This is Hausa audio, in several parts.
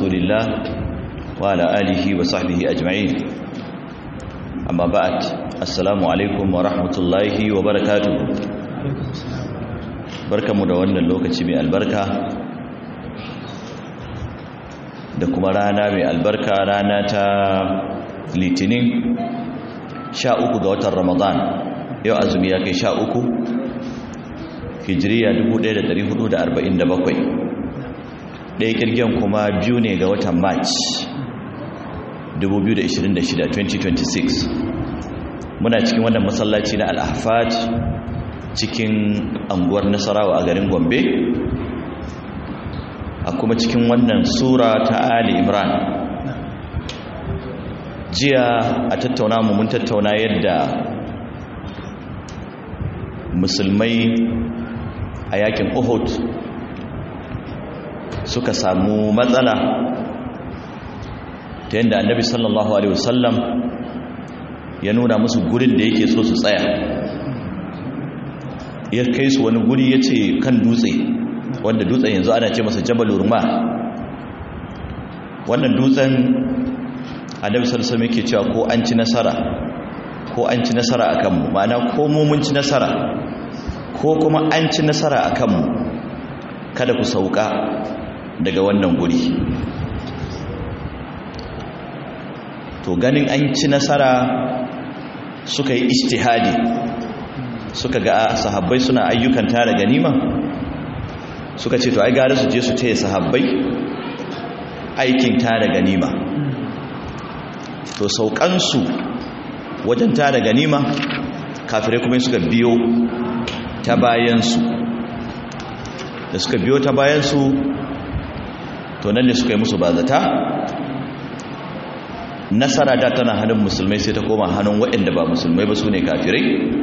رسول الله وعلى آله وصحبه أجمعين أما بعد السلام عليكم ورحمة الله وبركاته بركة مدونة اللوكة من البركة da kuma rana mai albarka rana ta litinin sha uku ga watan ramadan yau azumi ya kai sha uku hijiriya 1447 ɗaya kirgin kuma biyu ne ga watan march 2026 2026 muna cikin wannan masallaci na al'afat cikin anguwar nasarawa a garin gombe a kuma cikin wannan sura ta ali imran jiya a tattauna mu mun tattauna yadda musulmai a yakin uhud suka samu matsala ta yadda annabi sallallahu alaihi wasallam ya nuna musu gurin da yake so su tsaya ya kai su wani guri ya ce kan dutse wanda dutsen yanzu ana ce masa jabal urma wannan dutsen annabi sallallahu alaihi yake cewa ko an ci nasara ko an ci nasara akan mu ma'ana ko mu mun ci nasara ko kuma an ci nasara akan mu kada ku sauka daga wannan guri to ganin an ci nasara suka yi ijtihadi suka ga sahabbai suna ayyukan tara ganima suka ce to ai gare su je su taya sahabbai aikin tara ganima to saukansu wajen tara ganima kafirai kuma suka biyo ta bayansu da suka biyo ta bayansu to nan ne suka yi musu bazata nasara da tana hannun musulmai sai ta koma hannun waɗanda ba musulmai ba su ne kafirai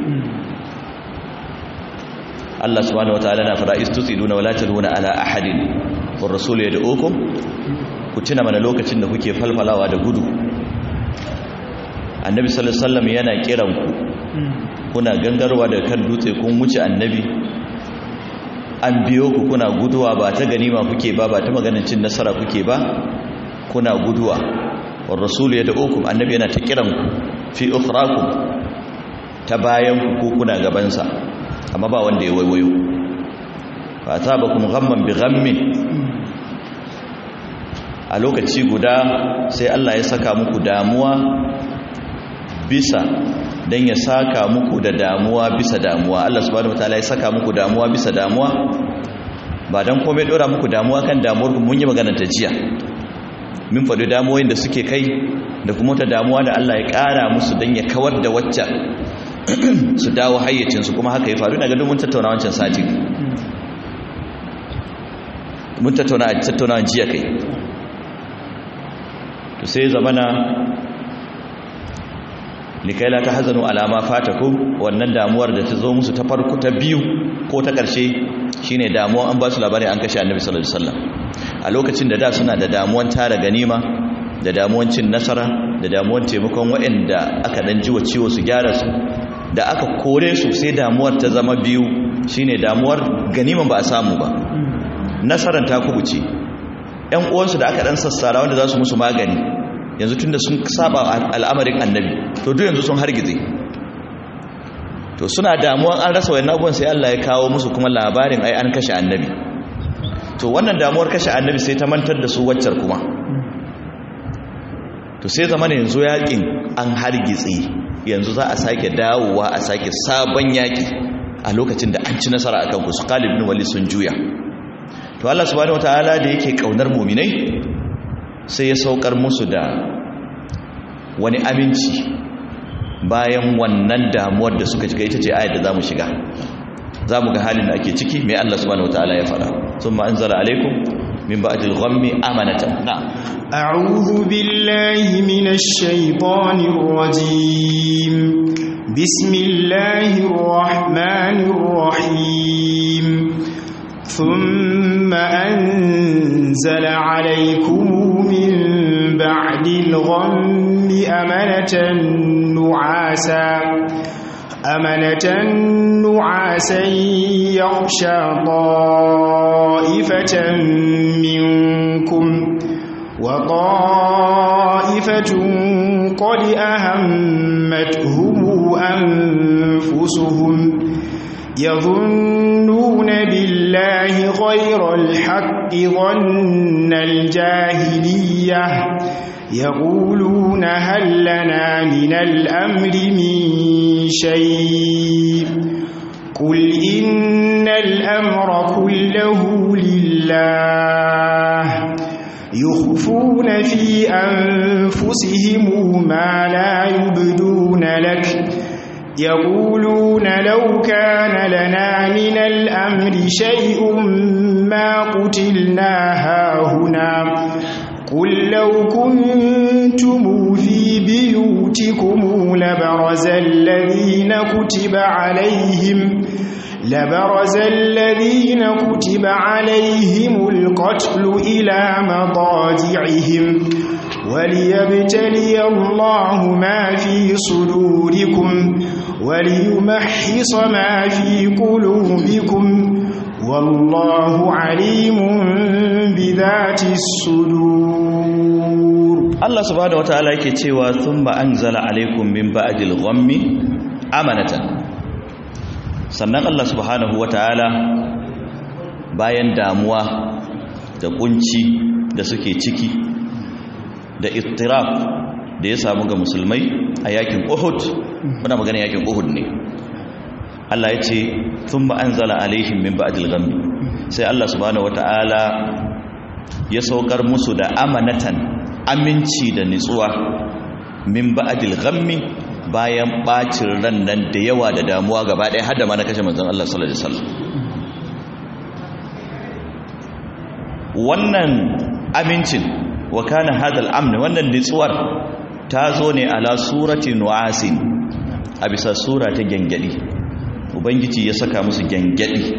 Allah subhanahu wataala na fara istutsiduna wala taduna ala ahadin war rasul yad'ukum ku tuna mana lokacin da kuke falfalawa da gudu annabi sallallahu alaihi wasallam yana kiran ku kuna gangarwa da kan dutse kun wuce annabi an biyo ku kuna guduwa ba ta ganima kuke ba ba ta maganin cin nasara kuke ba kuna guduwa war rasul yad'ukum annabi yana ta kiran ku fi ukhrakum ta bayan ku kuna gaban sa amma ba wanda ya waiwayo fa asabakum ghamman bi ghammin a lokaci guda sai Allah ya saka muku damuwa bisa dan ya saka muku da damuwa bisa damuwa Allah subhanahu wataala ya saka muku damuwa bisa damuwa ba dan komai dora muku damuwa kan damuwar ku mun yi magana ta jiya min faɗi damuwoyin da suke kai da kuma ta damuwa da Allah ya ƙara musu dan ya kawar da waccan su dawo hayyacinsu kuma haka ya faru daga mun tattauna wancan sati mun tattauna a tattauna jiya kai to sai zamana likaila ta hazanu alama fatakum wannan damuwar da ta zo musu ta farko ta biyu ko ta ƙarshe shine damuwa an ba su labari an kashe annabi sallallahu alaihi wasallam a lokacin da da suna da damuwan tara ganima da damuwan cin nasara da damuwan taimakon waɗanda aka dan jiwa ciwo su gyara su da aka kore su sai damuwar ta zama biyu shine damuwar ganiman ba a samu ba nasarar ta kubuce ƴan uwansu da aka dan sassara wanda za su musu magani yanzu tunda sun saba al'amarin annabi to duk yanzu sun hargize to suna damuwan an rasa wayannan abubuwan sai Allah ya kawo musu kuma labarin ai an kashe annabi to wannan damuwar kashe annabi sai ta mantar da su waccar kuma to sai zama yanzu yakin an hargitse yanzu za a sake dawowa a sake sabon yaki a lokacin da an ci nasara akan ku su Khalid bin Walid sun juya to Allah subhanahu wataala da yake kaunar mu'minai sai ya saukar musu da wani aminci bayan wannan damuwar da suka shiga ita ce ayat da zamu shiga zamu ga halin da ake ciki mai Allah subhanahu wataala ya fara thumma anzala alaikum min ba'dil ghammi amanatan na'am أعوذ بالله من الشيطان الرجيم بسم الله الرحمن الرحيم ثم أنزل عليكم من بعد الغم أمنة نعاسا أمنة نعاسا يغشى طائفة منكم وطائفة قد أهمتهم أنفسهم يظنون بالله غير الحق ظن الجاهلية يقولون هل لنا من الأمر من شيء قل إن الأمر كله لله يخفون في أنفسهم ما لا يبدون لك يقولون لو كان لنا من الأمر شيء ما قتلنا هاهنا قل لو كنتم في بيوتكم لبرز الذين كتب عليهم لبرز الذين كتب عليهم القتل إلى مضاجعهم وليبتلي الله ما في صدوركم وليمحص ما في قلوبكم والله عليم بذات الصدور Allah subhanahu wataala yake cewa thumma anzala alaikum min ba'dil ghammi amanatan sannan Allah subhanahu wataala bayan damuwa da kunci da suke ciki da ittiraf da ya samu ga musulmai a yakin Uhud muna magana yakin Uhud ne Allah ya ce thumma anzala alaihim min ba'dil ghammi sai Allah subhanahu wataala ya saukar musu da amanatan aminci da nitsuwa min ba'dil ghammi bayan bacin ran nan da yawa da damuwa gaba ɗaya har da ma na kashe manzon Allah sallallahu alaihi wasallam wannan amincin wa kana hadal amn wannan nitsuwar ta zo ne ala surati nuasin a bisa sura ta gengedi ubangiji ya saka musu gengedi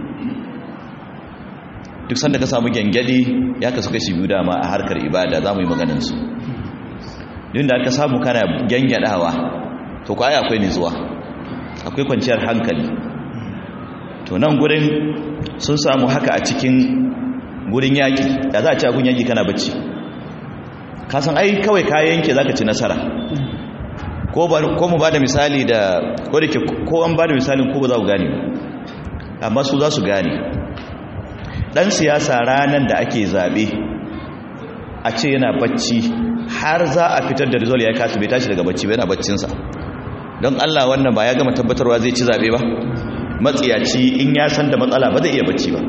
duk sanda ka samu gengedi ya kasu kashi biyu dama a harkar ibada za mu yi maganinsu duk da aka samu kana gengadawa to kwaya akwai nitsuwa akwai kwanciyar hankali to nan gurin sun samu haka a cikin gurin yaƙi da za a ci agun yaƙi kana bacci kasan ai kawai kayan yanke za ka ci nasara ko mu ba da misali da ko da ke ko an ba da misalin ko ba za ku gane amma su za su gane ɗan siyasa ranar da ake zaɓe a ce yana bacci har za a fitar da rizol ya kasu bai tashi daga bacci bai yana baccinsa don allah wannan ba ya gama tabbatarwa zai ci zaɓe ba matsiyaci in ya san da matsala ba zai iya bacci ba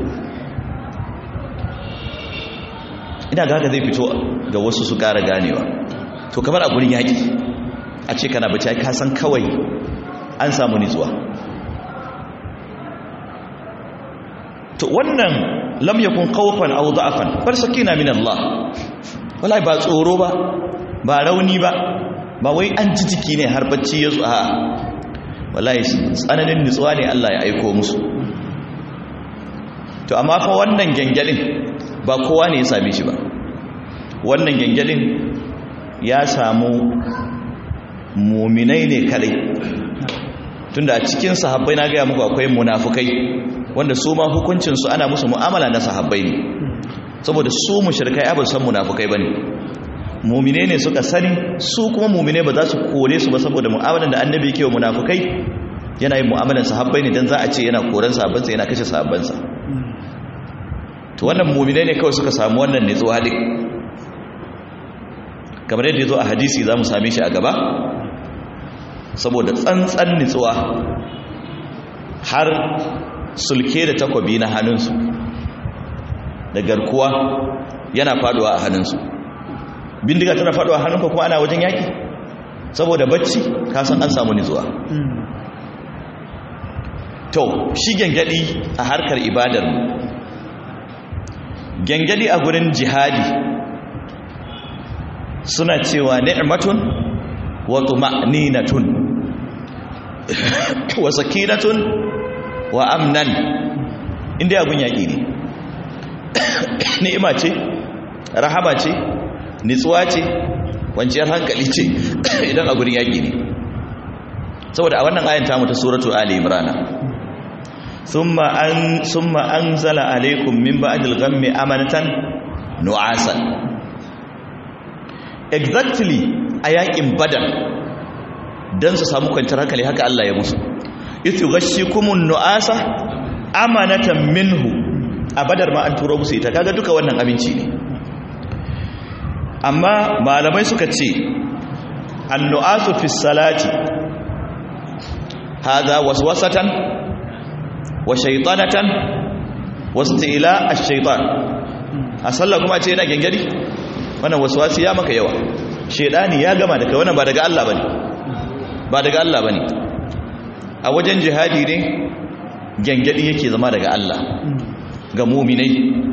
ina ga haka zai fito ga wasu su ƙara ganewa to kamar a gurin yaƙi a ce kana bacci ai ka san kawai an samu nitsuwa to wannan lam yakun khawfan aw da'afan bar sakina min Allah wallahi ba tsoro ba ba rauni ba ba wai an ji jiki ne har bacci ya zo a wallahi tsananin nitsuwa ne Allah ya aiko musu to amma fa wannan gengelin ba kowa ne ya same shi ba wannan gengelin ya samu muminai ne kadai tunda a cikin sahabbai na gaya muku akwai munafukai wanda su ma hukuncinsu ana musu mu'amala na sahabbai ne saboda su mushrikai ba san munafukai bane mumine ne suka sani su kuma mumine ba za su kore su ba saboda mu'amalan da annabi yake wa munafukai yana yin mu'amalan sahabbai ne dan za a ce yana koran sahabbansa yana kashe sahabbansa to wannan mumine ne kawai suka samu wannan nitsuwa din kamar yadda ya zo a hadisi za mu same shi a gaba saboda tsantsan nitsuwa har sulke da takwabi na hannunsu da garkuwa yana faduwa a hannunsu bindiga tana faduwa a hannunka kuma ana wajen yaki saboda bacci kasan an samu nitsuwa to shi gengadi a harkar ibadarmu gengadi a gurin jihadi suna cewa ni'matun wa tuma'ninatun wa sakinatun wa amnan inda abun yaƙi ne ni'ima ce rahama ce nitsuwa ce kwanciyar hankali ce idan a gurin yaƙi ne saboda a wannan ayan ta mutu suratu ali imrana thumma an thumma anzala alaykum min ba'dil ghammi amanatan nu'asan exactly a yakin badar don su samu kwanciyar hankali haka Allah ya musu itu gashi kumun nu'asa amanatan minhu a badar ma an turo musu ita kaga duka wannan abinci ne amma malamai suka ce annu'asu fi salati hadha waswasatan wa shaytanatan wastila ash-shaytan a sallah kuma ce yana gengari wannan waswasi ya maka yawa shedani ya gama da kai wannan ba daga Allah bane ba daga Allah bane a wajen jihadi ne gengadi yake zama daga Allah ga mu'minai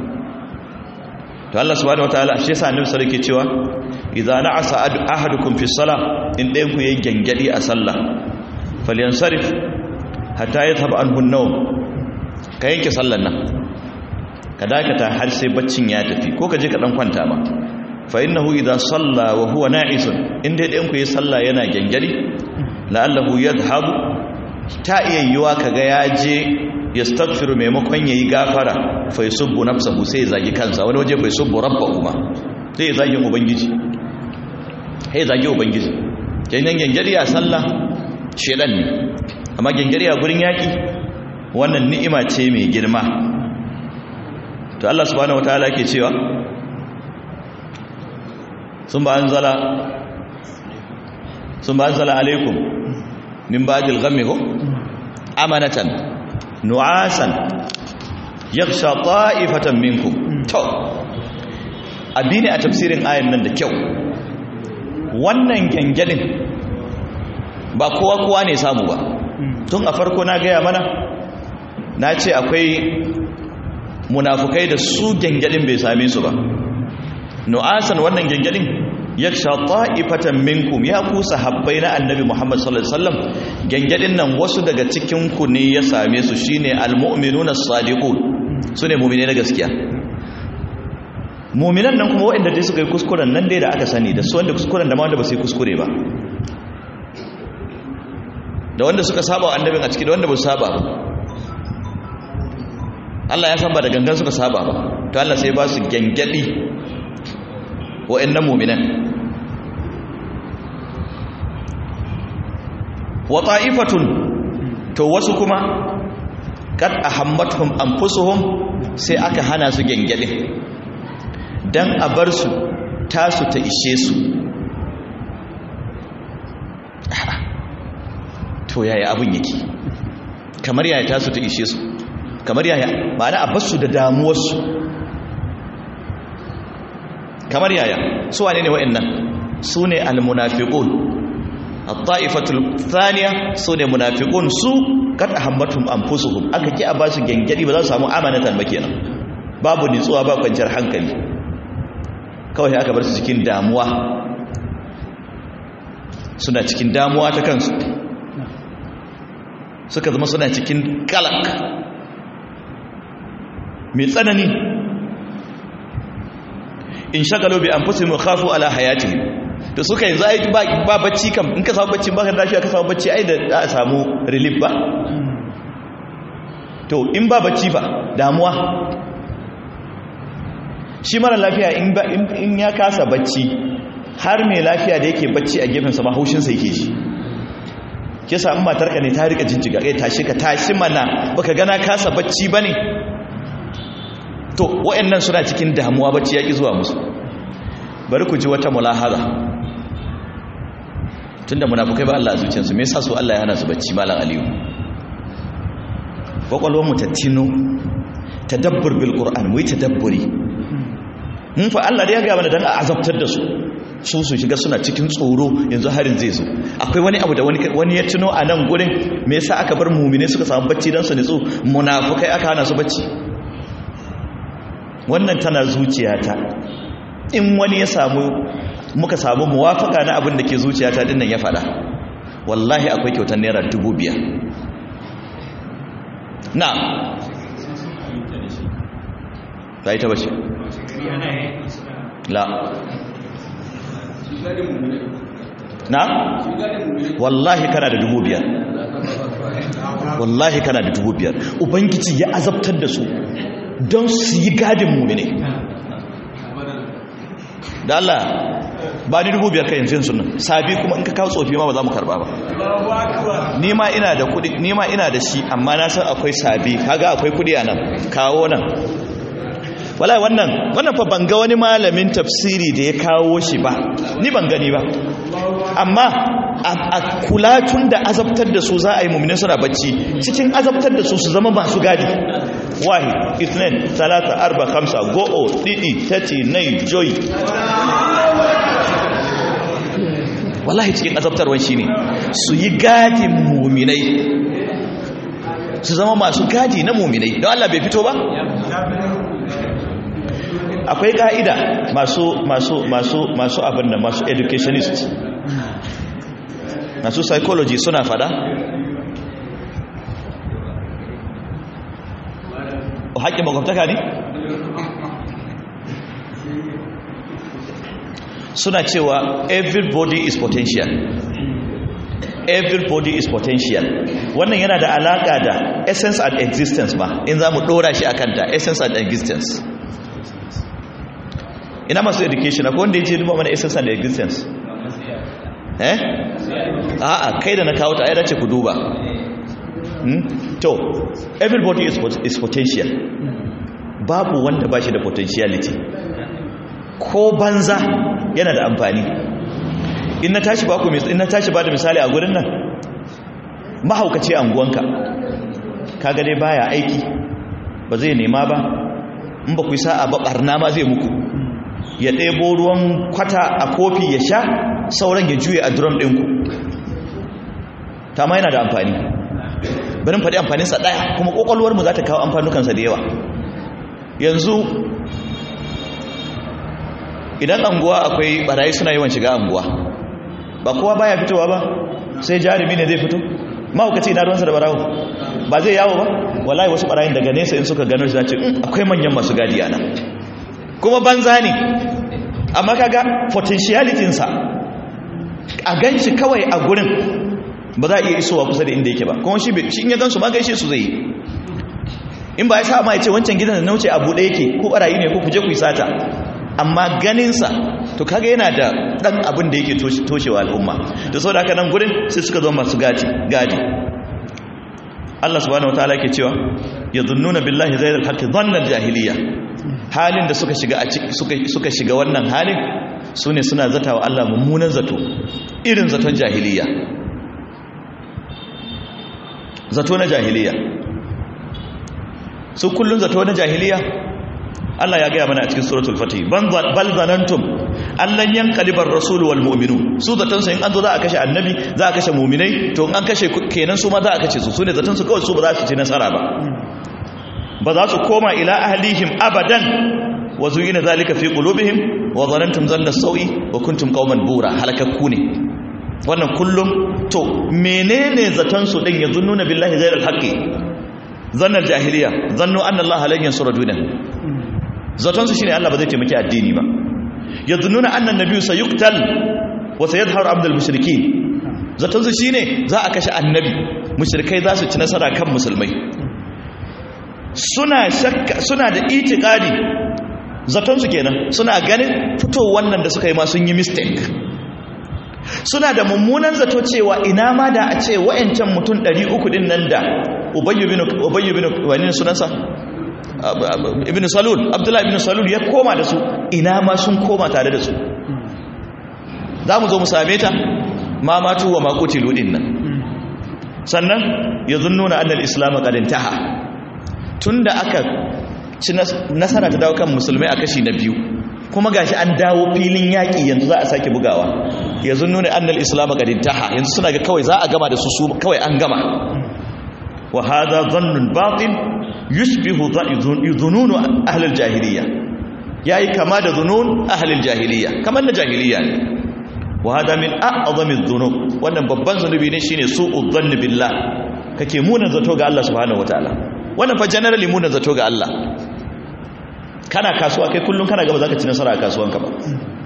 to Allah subhanahu wataala shi yasa annabi sallallahu alaihi cewa idza na'asa ahadukum fi salah in ɗayan ku yayin gengadi a sallah falyansarif hatta yadhhab anhu an-nawm ka yanke sallan nan ka dakata har sai baccin ya tafi ko ka je ka dan kwanta ba fa innahu idza salla wa huwa na'isun in dai ɗayan ku yayin sallah yana gengadi la'allahu yadhhabu ta iya yiwa kaga ya je yastaghfiru maimakon yayi gafara fa yusubbu nafsahu sai ya zagi kansa wani waje fa yusubbu rabbahu ma sai ya zagi ubangiji sai ya zagi ubangiji kenan gengari a sallah shedan ne amma gengari a gurin yaki wannan ni'ima ce mai girma to Allah subhanahu wataala yake cewa sun ba anzala sun ba anzala alaikum min ba'dil ghammi amanatan nu'asan yakhsha ta'ifatan minkum to abine a tafsirin ayan nan da kyau wannan gangalin ba kowa kowa ne samu ba tun a farko na gaya mana na ce akwai munafukai da su gangalin bai same su ba nu'asan wannan gangalin yaksha ta'ifatan minkum ya ku sahabbai na annabi Muhammad sallallahu alaihi wasallam gangadin nan wasu daga cikin ku ne ya same su shine almu'minuna as-sadiqun sune mu'mine na gaskiya mu'minan nan kuma waɗanda dai suka yi kuskuren nan dai da aka sani da su wanda kuskuren da ma wanda ba su yi kuskure ba da wanda suka saba wa annabin a ciki da wanda ba su saba ba Allah ya san ba da gangan suka saba ba to Allah sai ba su gangadi wa'annan mu'minan wa ta'ifatun to wasu kuma kad ahammatuhum anfusuhum sai aka hana su gengede dan a bar su tasu ta ishe su to yaya abun yake kamar yaya tasu ta ishe su kamar yaya ma'ana a bar su da damuwar su kamar yaya su wane ne wa'annan su ne almunafiqun at-ta'ifatul thaniya su ne munafiqun su kad ahammatum anfusuhum aka ki a basu gengedi ba za su samu amanatan ba kenan babu nitsuwa ba kwanciyar hankali kawai aka bar su cikin damuwa suna cikin damuwa ta kansu suka zama suna cikin kalak mai tsanani in shagalo bi anfusihim khafu ala hayatihim to suka yanzu ai ba ba bacci kam in ka samu bacci ba ka tashi ka samu bacci ai da za a samu relief ba to in ba bacci ba damuwa shi mara lafiya in ba in ya kasa bacci har mai lafiya da yake bacci a gefen sa ma haushin sa yake shi ke sa in matarka ne ta rika jinjiga kai tashi ka tashi mana baka gana kasa bacci bane to wa'annan suna cikin damuwa bacci yaki zuwa musu bari ku ji wata mulahaza tunda munafukai ba Allah a zuciyarsu me yasa su Allah ya hana su bacci malam aliyu kwakwalwar mu ta tino tadabbur bil qur'an mu yi tadabburi mun fa Allah da ya ga mana dan a azabtar da su su su shiga suna cikin tsoro yanzu harin zai zo akwai wani abu da wani wani ya tuno a nan gurin me yasa aka bar mu'mine suka samu bacci dan su nitsu munafukai aka hana su bacci wannan tana zuciyata in wani ya samu muka samu muwafaka na abin da ke zuciyata dinnan ya fada wallahi akwai kyautar naira dubu biyar na ba ita ba ce la na wallahi kana da dubu biyar wallahi kana da dubu biyar ubangiji ya azabtar da su don su yi gadin mummune da Allah ba ni dubu biyar ka yanzu sunan sabi kuma in ka kawo tsofi ma ba za mu karba ba ni ma ina da kudi ni ma ina da shi amma na san akwai sabi kaga akwai kudi a nan kawo nan wallahi wannan wannan fa ban ga wani malamin tafsiri da ya kawo shi ba ni ban gani ba amma a kula tun da azabtar da su za a yi mummune suna bacci cikin azabtar da su su zama masu gadi wahi isnin talata arba kamsa go'o didi tati nai joy wallahi cikin azabtarwan shi ne su yi gadin muminai su zama masu gadi na muminai don Allah bai fito ba akwai ka'ida masu masu masu masu abin da masu educationist masu psychology suna fada o haƙƙin makwabtaka ne suna cewa everybody is potential everybody is potential wannan yana da alaƙa da essence and existence ba in za mu ɗora shi a kanta essence and existence ina masu education akwai wanda ya ce duba mana essence and existence eh a'a kai da na kawo ta ai dace ku duba hmm? to everybody is, is potential babu wanda ba shi da potentiality ko banza yana da amfani in na tashi ba ku in na tashi ba da misali a gurin nan mahaukaci anguwanka kaga dai baya aiki ba zai nema ba in ba ku yi sa'a ba barna ma zai muku ya ɗebo ruwan kwata a kofi ya sha sauran ya juye a drum ɗinku ta ma yana da amfani barin faɗi amfaninsa ɗaya kuma ƙwaƙwalwarmu za ta kawo amfanukansa da yawa yanzu idan anguwa akwai barayi suna yawan shiga anguwa ba kowa baya fitowa ba sai jarumi ne zai fito mahaukaci ina ruwansa da barawo ba zai yawo ba wallahi wasu barayin daga nesa in suka gano shi zace akwai manyan masu gadi ana kuma banza ne amma kaga potentiality sa a ganci kawai a gurin ba za a iya isowa kusa da inda yake ba kuma shi in ya gansu ma gaishe su zai yi in ba ya sa ma ya ce wancan gidan da nauce a buɗe yake ko barayi ne ko kuje ku yi sata amma ganinsa to kaga yana da ɗan abin da yake toshewa al'umma da sau da haka nan gurin sai suka zama masu gadi gadi Allah subhanahu wa ta'ala ke cewa ya zunnuna billahi zai haqqi dhannan jahiliya halin da suka shiga suka suka shiga wannan halin sune suna zatawa Allah mummunan zato irin zaton jahiliya zato na jahiliya su kullun zato na jahiliya Allah ya gaya mana a cikin suratul fatih bal zanantum allan yanqalibar rasul wal mu'minun su zaton su in an zo za a kashe annabi za a kashe mu'minai to in an kashe kenan su ma za a kashe su sune zaton su kawai su ba za su ci nasara ba ba za su koma ila ahlihim abadan wa zuyina zalika fi qulubihim wa zanantum zanna sawi wa kuntum qauman bura halakakku ne wannan kullum to menene zaton su din yazunnuna billahi ghayral haqqi zannar jahiliya zannu anna allaha lan yansura dunan zaton su shine Allah ba zai taimaki addini ba yazunnuna anna annabiyyu sayuqtal wa sayadhharu abdul mushrikeen zaton su shine za a kashe annabi mushrikai za su ci nasara kan musulmai suna shakka suna da itikadi zaton su kenan suna ganin fito wannan da suka yi ma sun yi mistake suna da mummunan zato cewa ina ma da a ce wa'ancan mutum 300 din nan da ubayyu bin ubayyu bin wani sunansa ibn salul abdullahi ibn salul ya koma da su ina ma sun koma tare da su za mu zo mu same ta ma matu wa makutilu din nan sannan ya zunnuna annal islam qad intaha tunda aka ci nasara ta dawo kan musulmai a kashi na biyu kuma gashi an dawo filin yaƙi yanzu za a sake bugawa yanzu nuna annal islam qad intaha yanzu suna ga kawai za a gama da su su kawai an gama wa hadha dhannun batil yushbihu dhununu ahli al-jahiliyya yayi kama da dhunun ahli al-jahiliyya kamar na jahiliyya ne wa hada min a'zami dhunub wannan babban zunubi ne shine su'u dhanni billah kake munan zato ga Allah subhanahu wataala wannan fa generally munan zato ga Allah kana kasuwa kai kullum kana gaba za ka ci nasara a kasuwanka ba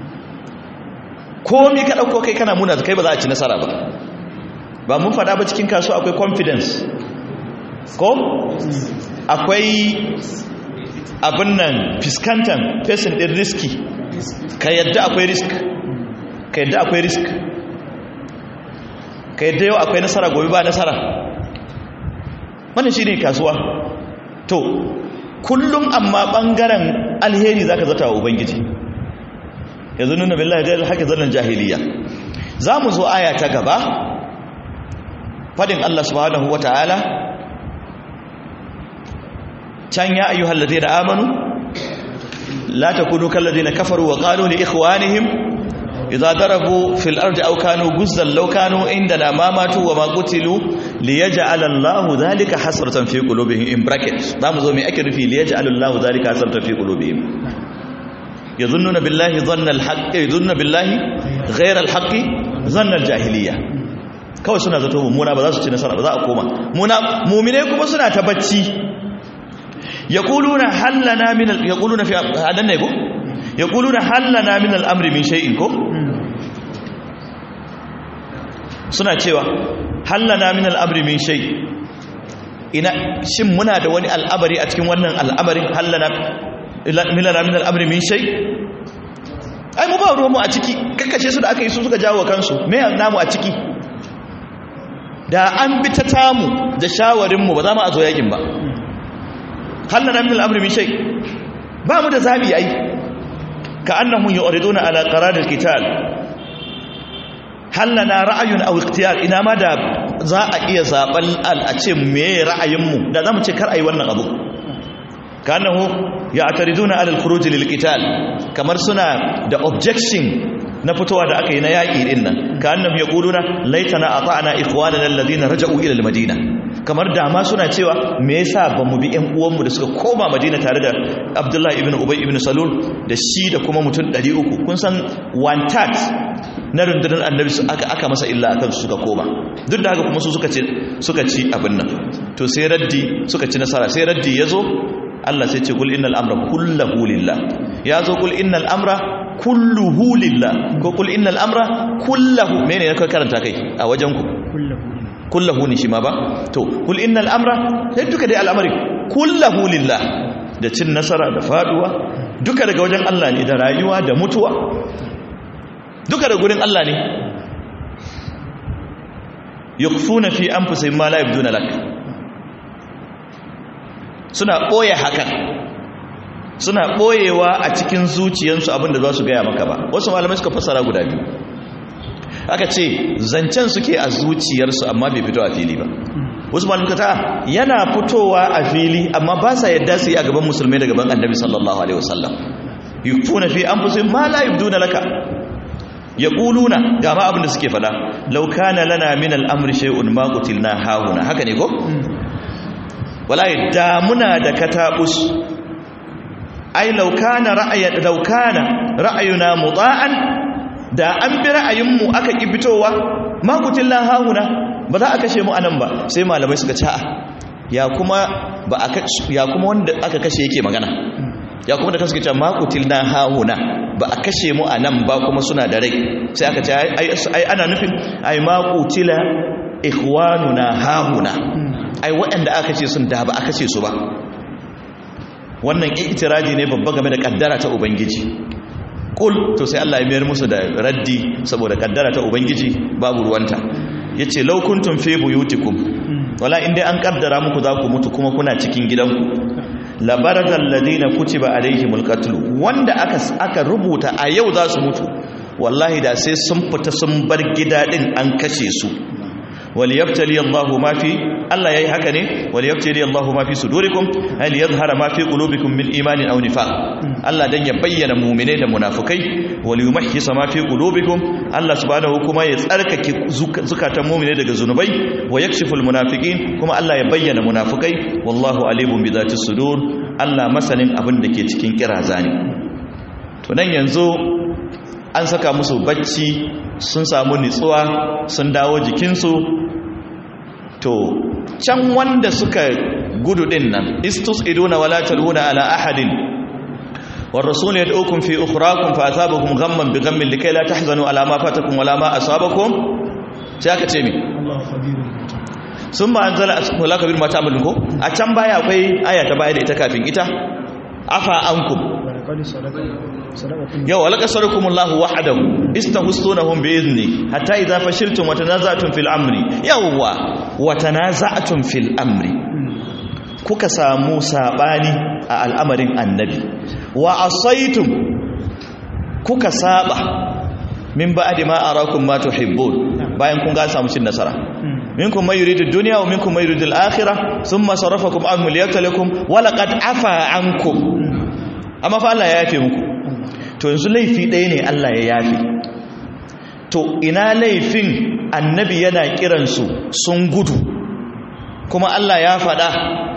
komi ka ɗauko kai kana muna kai ba za a ci nasara ba ba mun faɗa ba cikin kasuwa akwai confidence ko akwai abin nan fiskantan fesin ɗin riski ka yadda akwai risk ka yadda akwai risk ka yadda yau akwai nasara gobe ba nasara wannan shi ne kasuwa to kullum amma ɓangaren alheri za ka zata wa ubangiji yanzu nuna billahi ga haka zallan jahiliya za mu zo aya ta gaba fadin Allah subhanahu wa ta'ala can ya ayyuhal ladina amanu la takunu kal ladina kafaru wa qalu li ikhwanihim idza darabu fil ardi aw kanu guzzan law kanu indana ma matu wa ma qutilu liyaj'al Allahu dhalika hasratan fi qulubihim in bracket zamu zo me ake nufi liyaj'al Allahu dhalika hasratan fi qulubihim yadhunnuna billahi dhanna al-haqq yadhunna billahi ghayra al-haqq dhanna al-jahiliyya kawai suna zato mummuna ba za su ci nasara ba za a koma muna mu'mine kuma suna ta bacci yaquluna hallana min yaquluna fi hadan ne ko yaquluna hallana min al-amri min shay'in ko suna cewa hallana min al-amri min shay ina shin muna da wani al'amari a cikin wannan al'amari hallana milana min al-amri min shay ai mu ba ruwan mu a ciki kakkashe su da aka yi su suka jawo kansu me namu a ciki da an bi ta tamu da shawarin mu ba za mu a zo yakin ba hallana min al-amri min shay ba mu da zabi ai ka annahum yuriduna ala qarar al-qital hallana ra'ayun aw ikhtiyar ina ma da za a iya zaben al a ce me ra'ayinmu da zamu ce kar ayi wannan abu kanahu ya'tariduna ala al-khuruj lil-qital kamar suna da objection na fitowa da aka yi na yaƙi din nan kannahum yaquluna laitana ata'na ikhwanana alladhina raja'u ila al-madina kamar dama suna cewa me yasa ba mu bi ƴan uwanmu da suka koma madina tare da abdullahi ibn ubay ibn salul da shi da kuma mutum 300 kun san one third na rundunar annabi su aka aka masa illa akan su suka koma duk da haka kuma su suka ci suka ci abin nan to sai raddi suka ci nasara sai raddi yazo Allah sai ce kul innal amra kulluhu lillah yazo kul innal amra kulluhu lillah ko kul innal amra kulluhu mene ne kai karanta kai a wajen ku kulluhu ne shi ma ba to kul innal amra sai duka dai al'amari kulluhu lillah da cin nasara da faduwa duka daga wajen Allah ne da rayuwa da mutuwa duka da gurin Allah ne yukfuna fi anfusihim ma la yabduna lak suna boye hakan suna boyewa a cikin zuciyarsu abinda za su gaya maka ba wasu malamai suka fassara guda biyu aka ce zancen suke a zuciyarsu amma bai fito a fili ba wasu malamai ta yana fitowa a fili amma ba sa yadda su yi a gaban musulmai da gaban annabi sallallahu alaihi wasallam yukfuna fi anfusihim ma la yabduna laka ya ƙuluna ga ma abin da suke fada laukana lana min al'amri shay'un ma qutilna hauna haka ne ko wallahi da muna da katabus ai laukana ra'ayi laukana ra'ayuna muda'an da an bi ra'ayin mu aka ki fitowa ma qutilna hauna ba za a kashe mu anan ba sai malamai suka ce ya kuma ba aka ya kuma wanda aka kashe yake magana ya kuma da kaske ce ma qutilna hauna ba a kashe mu a nan ba kuma suna da rai sai aka ce ai ana nufin ai ma qutila ikhwanuna hahuna ai waɗanda aka ce sun da ba aka ce su ba wannan itiraji ne babba game da kaddara ta ubangiji kul to sai Allah ya mayar musu da raddi saboda kaddara ta ubangiji babu ruwanta yace law kuntum fi buyutikum wala inda an kaddara muku za ku mutu kuma kuna cikin gidanku labarazal ladina kutiba alaihimul qatl wanda aka aka rubuta a yau za su mutu wallahi da sai sun fita sun bar gida din an kashe su wal yabtali Allahu ma fi Allah yayi haka ne wal yabtali Allahu ma fi sudurikum hal yadhhara ma fi qulubikum min imanin aw nifaq Allah dan ya bayyana mu'mine da munafikai wal yumahhisa ma fi qulubikum Allah subhanahu kuma ya tsarkake zukatan mu'mine daga zunubai wa yakshiful munafiqin kuma Allah ya bayyana munafikai wallahu alimun bi dhati sudur Allah masanin abin da ke cikin kiraza ne to nan yanzu an saka musu bacci sun samu nitsuwa sun dawo jikinsu to can wanda suka gudu din nan istus iduna wala taluna ala ahadin والرسول يدعوكم في أخراكم فأثابكم غما بغم لكي لا تحزنوا على ما فاتكم ولا ما أصابكم سيأكا تيمي ثم أنزل الله كبير ما تعملون كو أتم بايا أكوي آية تبايا دي تكافين إتا أفا أنكم yau walaka sadakumullahu wahdahu istahussunahum bi izni hatta idza fashiltum wa tanaza'tum fil amri yawwa wa tanaza'tum fil amri kuka samu sabani a al'amarin annabi wa asaitum kuka saba min ba'di ma arakum ma tuhibbun bayan kun ga samu cin nasara minkum may yuridu dunya wa minkum may yuridu al-akhirah thumma sarafakum anhum liyabtalikum wa laqad afa ankum amma fa Allah ya yafe muku to yanzu laifi ɗaya ne Allah ya yafe to ina laifin annabi yana kiransu sun gudu kuma Allah ya faɗa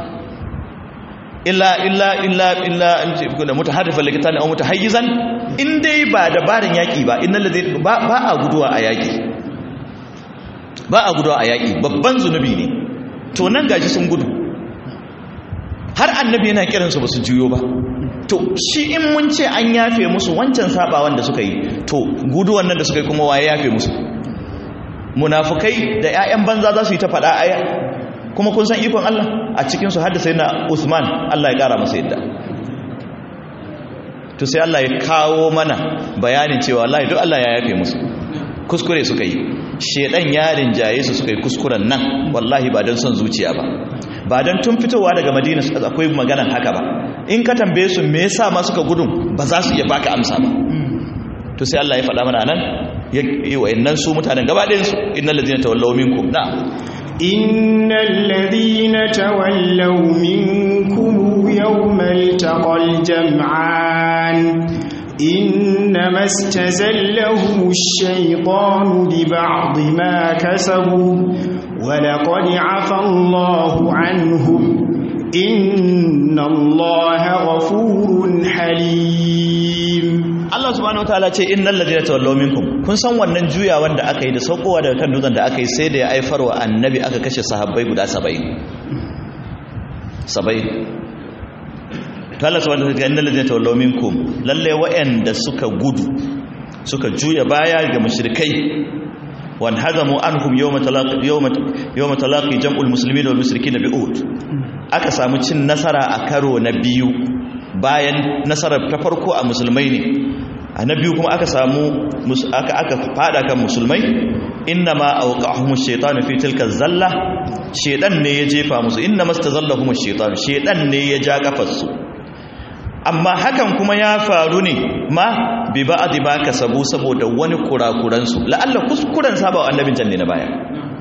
illa illa illa illa da mutaharrifan likitan aw mutahayyizan in dai ba dabarin yaki ba innal ladhi ba a guduwa a yaki ba a guduwa a yaki babban zunubi ne to nan gaji sun gudu har annabi yana kiransu ba su juyo ba to shi in mun ce an yafe musu wancan sabawan da suka yi to guduwan nan da suka yi kuma waye yafe musu munafukai da 'ya'yan banza za su yi ta faɗa aya kuma kun san ikon Allah a cikinsu haddasa yana Usman Allah ya ƙara masa yadda to sai Allah ya kawo mana bayanin cewa Allah duk Allah ya yafe musu kuskure suka yi shedan yarin jaye su suka yi kuskuren nan wallahi ba don son zuciya ba ba don tun fitowa daga madina akwai maganan haka ba in ka tambaye su me yasa ma suka gudun ba za su iya baka amsa ba to sai Allah ya faɗa mana nan ya yi wa'annan su mutanen gaba ɗayan su innal ladina tawallaw minkum na innal ladina tawallaw minkum yawmal taqal jam'an إنما استزلهم الشيطان ببعض ما كسبوا ولقد عفى الله عنهم إن الله غفور حليم Allah subhanahu wataala ce innal ladina tawallaw minkum kun san wannan juya wanda aka yi da saukowa daga kan dutsen da aka yi sai da ya aifar wa annabi aka kashe sahabbai guda 70 70 to Allah subhanahu wataala innal ladina tawallaw minkum lalle wa'anda suka gudu suka juya baya ga mushrikai wan hazamu anhum yawma talaqi yawma yawma talaqi jam'ul muslimin wal mushrikin bi uhud aka samu cin nasara a karo na biyu bayan nasarar ta farko a musulmai ne a na biyu kuma aka samu aka aka fada kan musulmai inna ma awqahum ash-shaytanu fi tilka zalla shedan ne ya jefa musu inna mastazallahum ash-shaytanu shedan ne ya ja kafarsu amma hakan kuma ya faru ne ma bi ba'd ba kasabu saboda wani kurakuran su la'alla kuskuren saba annabin can ne na baya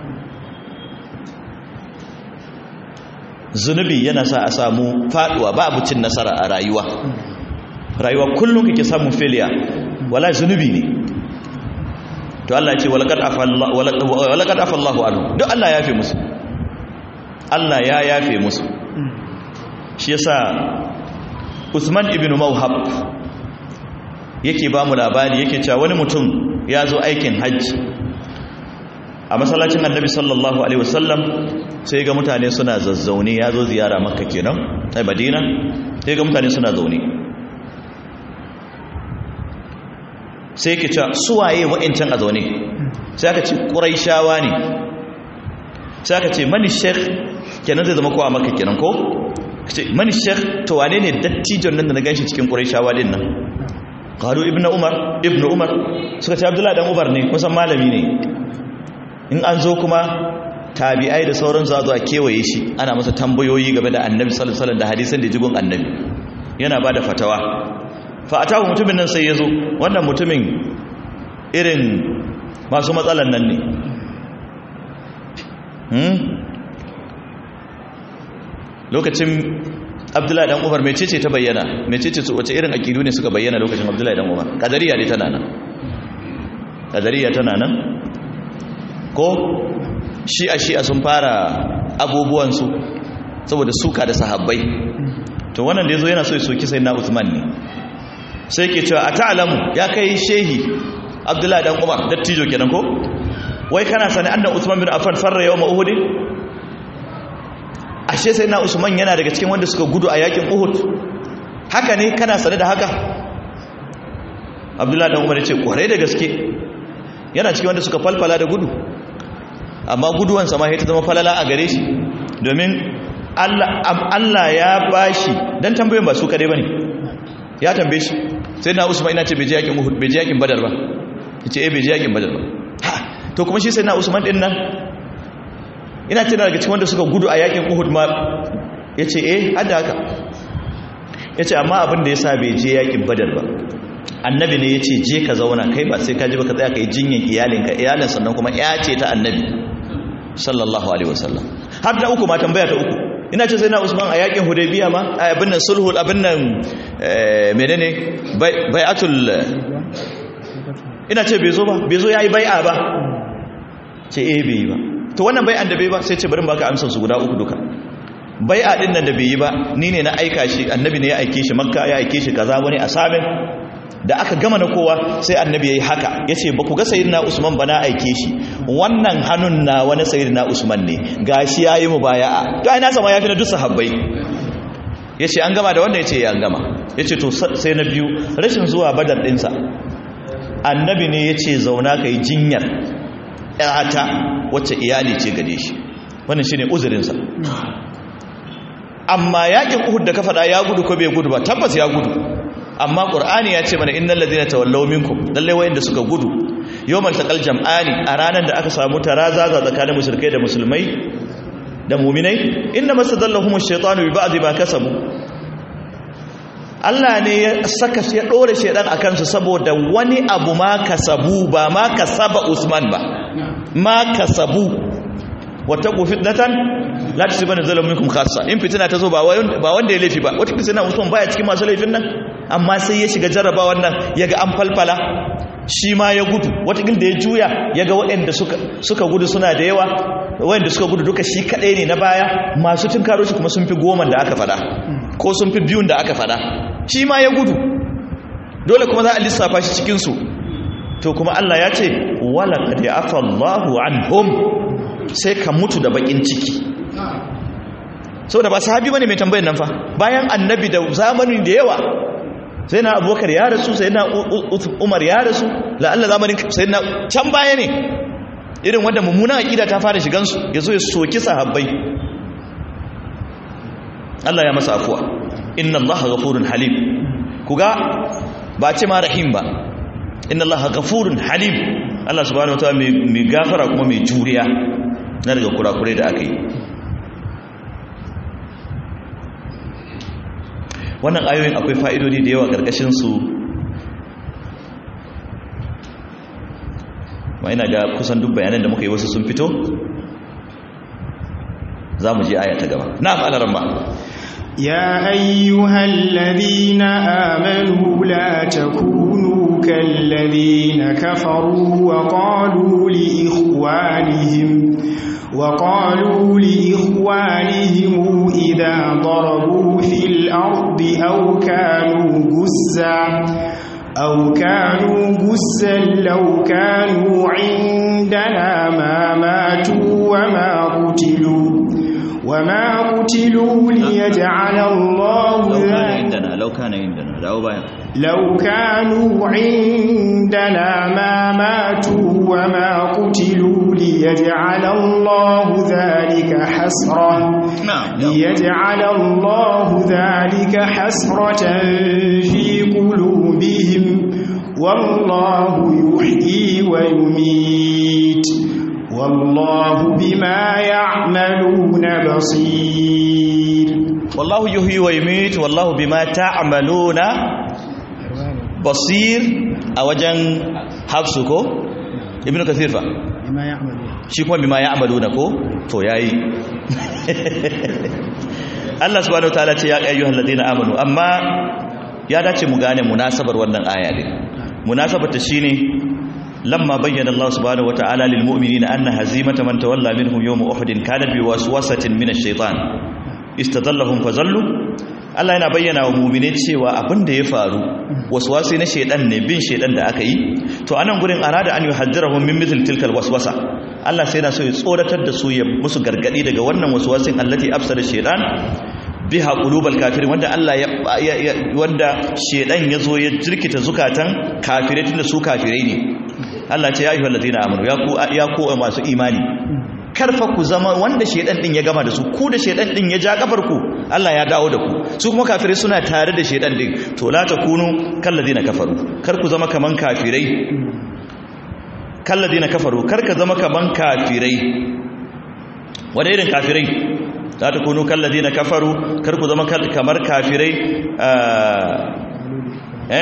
zunubi yana sa a samu faduwa babu cin nasara a rayuwa rayuwa kullum kake samun failure wala zunubi ne to Allah ya ce walaqad afallahu walaqad afallahu anhu duk Allah ya yafe musu Allah ya yafe musu shi yasa Usman ibn Mawhab yake ba mu labari yake cewa wani mutum ya zo aikin hajji a masallacin annabi sallallahu alaihi wasallam sai ga mutane suna zazzaune ya zo ziyara makka kenan ai madina sai ga mutane suna zaune sai yake cewa suwaye wa'incan a zaune sai aka ce ƙuraishawa ne sai aka ce mani sheikh kenan zai zama kowa makka kenan ko ce mani sheikh to wane ne dattijon nan da na ganshi cikin ƙuraishawa din nan qalu ibnu umar ibnu umar suka ce abdullahi dan umar ne kusan malami ne in an zo kuma tabi'ai da sauran za zuwa kewaye shi ana masa tambayoyi game da annabi sallallahu alaihi wasallam da hadisan da jigon annabi yana ba da fatawa fa atahu mutumin nan sai ya zo wannan mutumin irin masu matsalan nan ne hmm? lokacin abdullahi dan umar mecece ta bayyana mecece su wace irin akidu ne suka bayyana lokacin abdullahi dan umar kadariya ne tana nan kadariya tana nan ko shi'a shi'a sun fara abubuwansu saboda suka da sahabbai to wannan da ya zo yana so ya soki sai na usman ne sai ke cewa a ta'alamu ya kai shehi abdullahi dan umar dattijo kenan ko wai kana sani annan usman bin affan farra yawma uhud ashe sai na usman yana daga cikin wanda suka gudu a yakin uhud haka ne kana sani da haka abdullahi dan umar ya ce kwarai da gaske yana cikin wanda suka falfala da gudu amma guduwan sama ya ta zama falala a gare shi domin Allah ya bashi dan tambayoyin ba su kare bane ya tambaye shi sai na usman ina ce bai je yakin uhud bai je yakin badar ba yace eh bai je yakin badar ba ha to kuma shi sai na usman din nan ina tana daga cikin wanda suka gudu a yakin uhud ma yace eh hada haka yace amma abin da yasa bai je yakin badar ba annabi ne yace je ka zauna kai ba sai ka ji ba ka tsaya kai jinyin iyalinka iyalin sannan kuma ya ce ta annabi sallallahu alaihi wasallam har da uku ma tambaya ta uku ina ce sai na usman a yakin hudaybiya ma a abin nan sulhul abin nan menene bai'atul ina ce bai zo ba bai zo yayi bai'a ba ce eh bai yi ba to wannan bai'an da bai ba sai ce bari baka amsar su guda uku duka bai'a din nan da bai yi ba ni ne na aika shi annabi ne ya aike shi makka ya aike shi kaza wani asamin da aka gama na kowa sai annabi ya yi haka ya ce ba ku ga sayidina usman ba na aike shi wannan hannun na wani sayidina usman ne ga shi ya yi mu baya to ai nasa ma ya fi na duk sahabbai ya ce an gama da wanda ya ce ya gama ya ce to sai na biyu rashin zuwa badar ɗinsa annabi ne ya ce zauna ka yi jinyar ‘yata wacce iyali ce gade shi wannan shi ne uzurinsa amma yakin uhud da ka faɗa ya gudu ko bai gudu ba tabbas ya gudu amma qur'ani ya ce mana innal ladina tawallaw minkum lalle wayanda suka gudu yawmal taqal jam'ani a ranar da aka samu tarazaza tsakanin mushrikai da musulmai da mu'minai inna masadallahum ash-shaytanu bi ba'd ma kasabu Allah ne ya saka ya dore shedan akan su saboda wani abu ma kasabu ba ma kasaba Usman ba ma kasabu wattaqu fitnatan la tusibana zalamun minkum khassa in fitina ta zo ba wanda ya laifi ba wata fitina Usman baya cikin masu laifin nan amma sai ya shiga jarraba wannan ya ga an falfala shi ma ya gudu watakil da ya juya ya ga waɗanda suka gudu suna da yawa waɗanda suka gudu duka shi kaɗai ne na baya masu tun karo shi kuma sun fi goma da aka fada ko sun fi biyun da aka fada shi ma ya gudu dole kuma za a lissafa shi cikinsu to kuma Allah ya ce wala qad afa Allahu anhum sai ka mutu da bakin ciki saboda ba sahabi bane mai tambayar nan fa bayan annabi da zamani da yawa sai na abubakar ya rasu sai na umar ya rasu la'alla zamanin sai na can baya ne irin wanda mummunan aƙida ta fara shigansu ya zo ya soki sahabbai Allah ya masa afuwa inna Allah ghafurun halim kuga ba ce ma rahim ba inna Allah ghafurun halim Allah subhanahu wataala mai gafara kuma mai juriya na daga kurakurai da aka yi wannan ayoyin akwai fa'idodi da yawa ƙarƙashinsu ma ina ga kusan duk bayanan da muka yi wasu sun fito za mu je aya ta gaba na fa'alaran ba يا أيها الذين آمنوا لا تكونوا كالذين كفروا وقالوا لإخوانهم وقالوا لإخوانهم إذا ضربوا في الأرض أو كانوا جزا أو كانوا جزا لو كانوا عندنا ما ماتوا وما قتلوا وما قتلوا ليجعل الله لو كان عندنا لو كان عندنا لو بايا لو كانوا عندنا ما ماتوا وما قتلوا ليجعل الله ذلك حسرة ليجعل الله ذلك حسرة في قلوبهم والله يحيي ويميت والله بما يعملون بصير والله يحيي ويميت والله بما تعملون basir a wajen hafsu ko ibn kasir fa shi kuma bima ya amalu na ko to yayi Allah subhanahu wataala ce ya ayyuhal ladina amanu amma ya dace mu gane munasabar wannan aya din munasabar ta shine lamma bayyana Allah subhanahu wataala lil mu'minina anna hazimata man tawalla minhum yawm uhud kana bi waswasatin min ash-shaytan istadallahum fazallu Allah yana bayyana wa mu'mine cewa abin da ya faru waswasi na shedan ne bin shedan da aka yi to anan gurin arada an yuhaddirahum min mithl tilkal waswasa Allah sai yana so ya tsoratar da su ya musu gargadi daga wannan waswasin allati afsada shedan biha qulubal kafirin wanda Allah ya wanda shedan yazo ya jirkita zukatan kafirai tunda su kafirai ne Allah ce ya ayyuhal ladina amanu ya ku ya ku masu imani karfa ku zama wanda shedan din ya gama da su ku da shedan din ya ja kafar ku Allah ya dawo da ku su kuma kafirai suna tare da shedan din to la takunu kalladina kafaru kar ku zama kaman kafirai kalladina kafaru kar ka zama kaman kafirai wanda irin kafirai la takunu kalladina kafaru kar ku zama kamar kafirai eh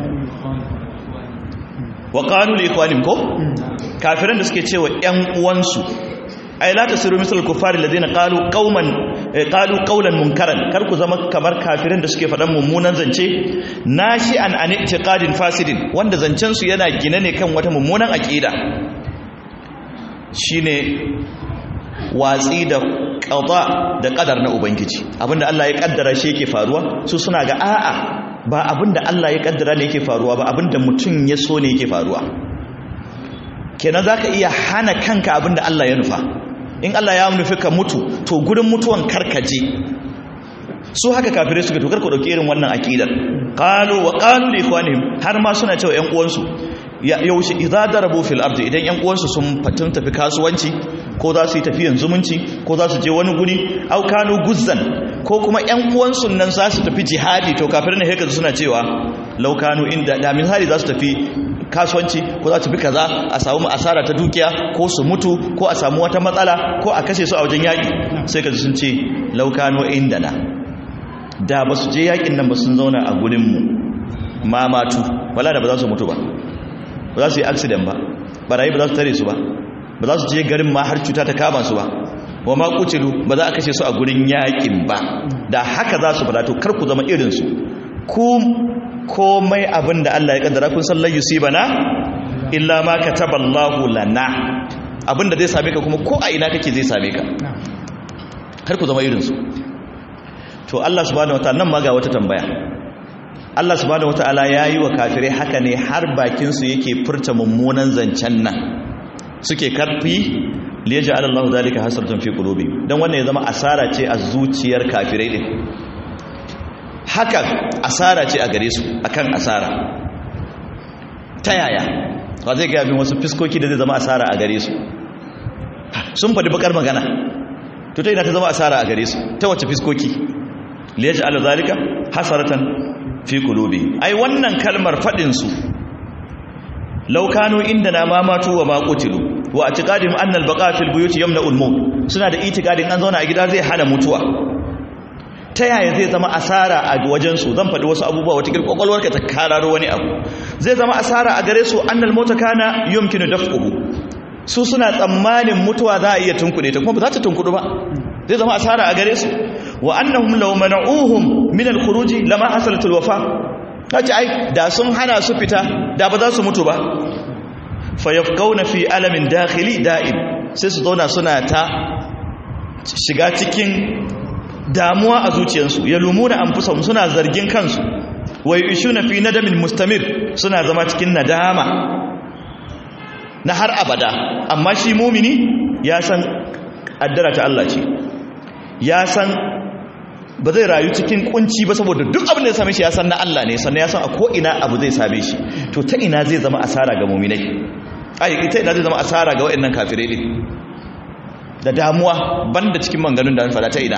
wa qalu li ikhwanim ko kafiran da suke cewa ƴan uwansu ay la tasiru misal kufari alladhina qalu qauman qalu qawlan munkaran kar ku zama kamar kafirin da suke faɗan mummunan zance nashi'an an i'tiqadin fasidin wanda zancen su yana gine ne kan wata mummunan aqida shine watsi da qada da qadar na ubangiji abinda Allah ya kaddara shi yake faruwa su suna ga a'a ba abinda Allah ya kaddara ne yake faruwa ba abinda mutum ya so ne yake faruwa kenan zaka iya hana kanka abinda Allah ya nufa in Allah ya nufi ka mutu to gurin mutuwan karkaje su haka kafirai suka tokar ku dauki irin wannan akidar qalu wa qalu li ikhwanihim har ma suna cewa ƴan uwansu yaushe idza darabu fil ardi idan ƴan uwansu sun fatun tafi kasuwanci ko za su yi tafiyan zumunci ko za su je wani guri au kanu guzzan ko kuma ƴan uwansu nan za su tafi jihadi to kafirai ne haka suna cewa law kanu inda da misali za su tafi kasuwanci ko za su fi kaza a samu asara ta dukiya ko su mutu ko a samu wata matsala ko a kashe su a wajen yaƙi sai ka sun ce laukano inda na da ba su je yaƙin nan ba sun zauna a gurinmu mamatu wala da ba za su mutu ba ba za su yi accident ba barayi ba za su tare su ba ba za su je garin ma har cuta ta kama su ba wa ma kucilu ba za a kashe su a gurin yaƙin ba da haka za su fada to kar ku zama irinsu ku komai abin da Allah ya kaddara kun san lan yusibana illa ma kataballahu lana abin da zai same ka kuma ko a ina kake zai same ka kar ku zama irin su to Allah subhanahu wataala nan ma ga wata tambaya Allah subhanahu wataala yayi wa kafirai haka ne har bakin su yake furta mummunan zancen nan suke karfi liyaj'al Allahu zalika hasratan fi qulubihim dan wannan ya zama asara ce a zuciyar kafirai din hakan asara ce a gare su akan asara ta yaya ba zai gaya min wasu fiskoki da zai zama asara a gare su sun faɗi bakar magana to ta ina ta zama asara a gare su ta wace fiskoki liyaji ala zalika hasaratan fi qulubi ai wannan kalmar faɗin su law kanu indana ma matu wa ma qutilu wa i'tiqadihim anna al-baqa fil buyut yamna'u al-maut suna da i'tiqadin an zauna a gida zai hana mutuwa ta yaya zai zama asara a wajensu zan faɗi wasu abubuwa wata ƙwaƙwalwarka ta kararo wani abu zai zama asara a gare su annal mota kana yumkinu daf'uhu su suna tsammanin mutuwa za a iya tunkuɗe ta kuma ba za ta tunkuɗu ba zai zama asara a gare su wa annahum law mana'uhum min al-khuruji lama hasalat al-wafa kace ai da sun hana su fita da ba za su mutu ba fayafqauna fi alamin dakhili da'im sai su zauna suna ta shiga cikin damuwa a zuciyarsu ya lumuna anfusahum suna zargin kansu wa yushuna fi nadamin mustamir suna zama cikin nadama na har abada amma shi mumini ya san addara ta Allah ce ya san ba zai rayu cikin kunci ba saboda duk abin da ya same shi ya san na Allah ne sannan ya san a ko ina abu zai same shi to ta ina zai zama asara ga muminai ai ita ina zai zama asara ga waɗannan kafirai ne da damuwa banda cikin manganun da an fada ta ina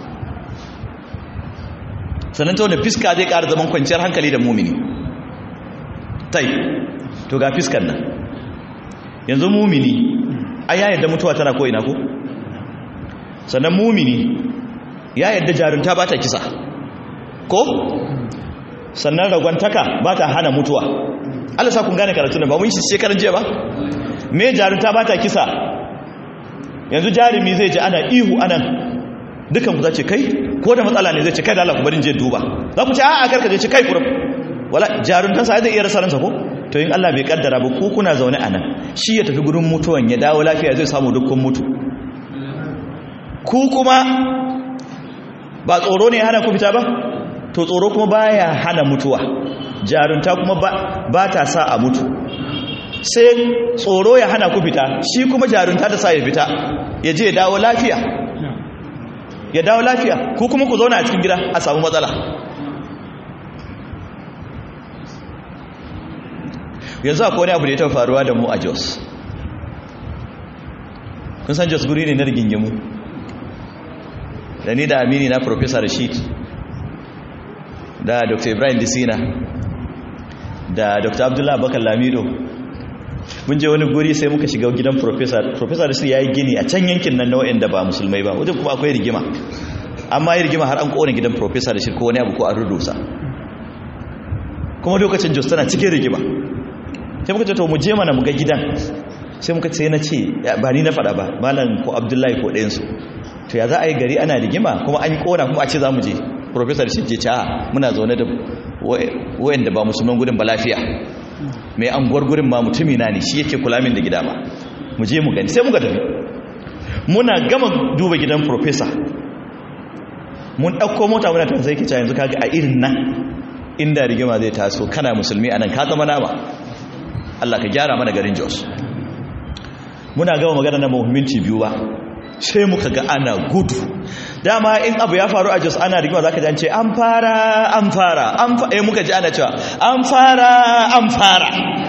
sannan ta wani fiska zai ƙara zaman kwanciyar hankali da mumini tai to ga fiskan nan yanzu mumini a ya yadda mutuwa tana ko'ina ko sannan mumini ya yadda jarunta ba ta kisa ko sannan ragwantaka ba ta hana mutuwa Allah sa kun gane karatu ba mun shi shekaran jiya ba me jarunta ba ta kisa yanzu jarumi zai ji ana ihu anan dukan ku za ce kai ko da matsala ne zai ce kai da Allah ku barin je duba za ku ce a'a karka je ce kai kurum wala jaruntan sa zai iya rasa ransa ko to in Allah bai kaddara ba ku kuna zaune anan shi ya tafi gurin mutuwan ya dawo lafiya zai samu dukkan mutu ku kuma ba tsoro ne ya hana ku fita ba to tsoro kuma baya hana mutuwa jarunta kuma ba ta sa a mutu sai tsoro ya hana ku fita shi kuma jarunta ta sa ya fita ya je ya dawo lafiya ya dawo lafiya ku kuma ku zauna a cikin gida a samu matsala yanzu akwai wani abu da ya taɓa faruwa da mu a jos kun san jos guri ne na rigingimu da ni da amini na professor rashid da dr ibrahim disina da dr abdullahi bakar lamido mun je wani guri sai muka shiga gidan professor professor rashid ya yi gini a can yankin nan na da ba musulmai ba wajen kuma akwai rigima amma yi rigima har an kone gidan professor rashid ko wani abu ko an rudusa kuma lokacin jos tana cikin rigima sai muka ce to mu je mana mu ga gidan sai muka ce na ce ba ni na faɗa ba malam ko abdullahi ko ɗayansu to ya za a yi gari ana rigima kuma an yi ƙona kuma a ce za mu je professor shi ce a muna zaune da wayan da ba musulman gudun ba lafiya mai anguwar gurin ma mutumi na ne shi yake kula min da gida ma mu je mu gani sai muka tafi muna gama duba gidan professor mun ɗauko mota muna tafi sai ke yanzu kaga a irin nan inda rigima zai taso kana musulmi anan ka zama nama Allah ka gyara mana garin Jos muna gama magana na minti biyu ba sai muka ga ana gudu dama in abu ya faru a Jos ana rigima zaka ji an ce an fara an fara an fa eh muka ji ana cewa an fara an fara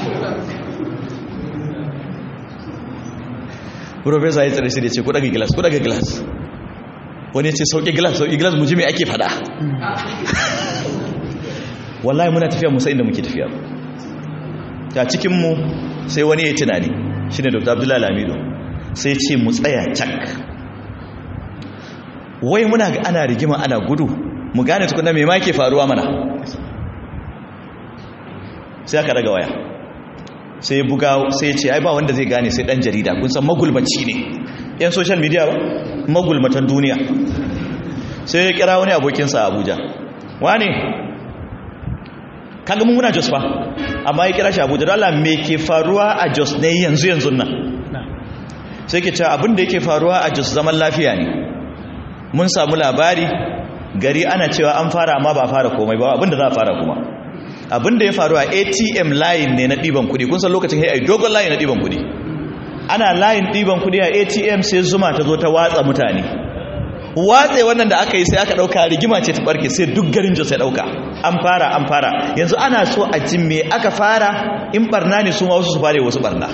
Professor ya tsare shi da ce ku daga glass ku daga glass wani ya ce sauke glass sauke glass mu ji me ake fada wallahi muna tafiya musa inda muke tafiya ta cikinmu sai wani ya tunani shi ne dr abdullahi lamido sai ce mu tsaya cak wai muna ga ana rigima ana gudu mu gane tukuna mai ma ke faruwa mana sai aka daga waya sai buga sai ce ai ba wanda zai gane sai dan jarida kun san magulmaci ne yan social media ba magulmatan duniya sai ya kira wani abokinsa a abuja wane kaga mun muna jos fa amma ya kira shi abuja don Allah me ke faruwa a jos ne yanzu yanzu nan sai ke cewa abin da yake faruwa a jos zaman lafiya ne mun samu labari gari ana cewa an fara amma ba fara komai ba abin da za a fara kuma abin da ya faru a atm layin ne na ɗiban kuɗi kun san lokacin hai dogon layin na ɗiban kuɗi ana layin ɗiban kuɗi a atm sai zuma ta zo ta watsa mutane watse wannan da aka yi sai aka ɗauka rigima ce ta ɓarke sai duk garin jos ya ɗauka an fara an fara yanzu ana so a jin me aka fara in barna ne su ma wasu su fare wasu barna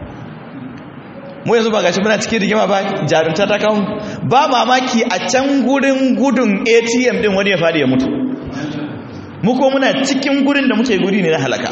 mu yanzu ba gashi muna cikin rigima ba jarumta ta kawo ba mamaki a can gurin gudun atm din wani ya fadi ya mutu mu ko muna cikin gurin da muke guri ne na halaka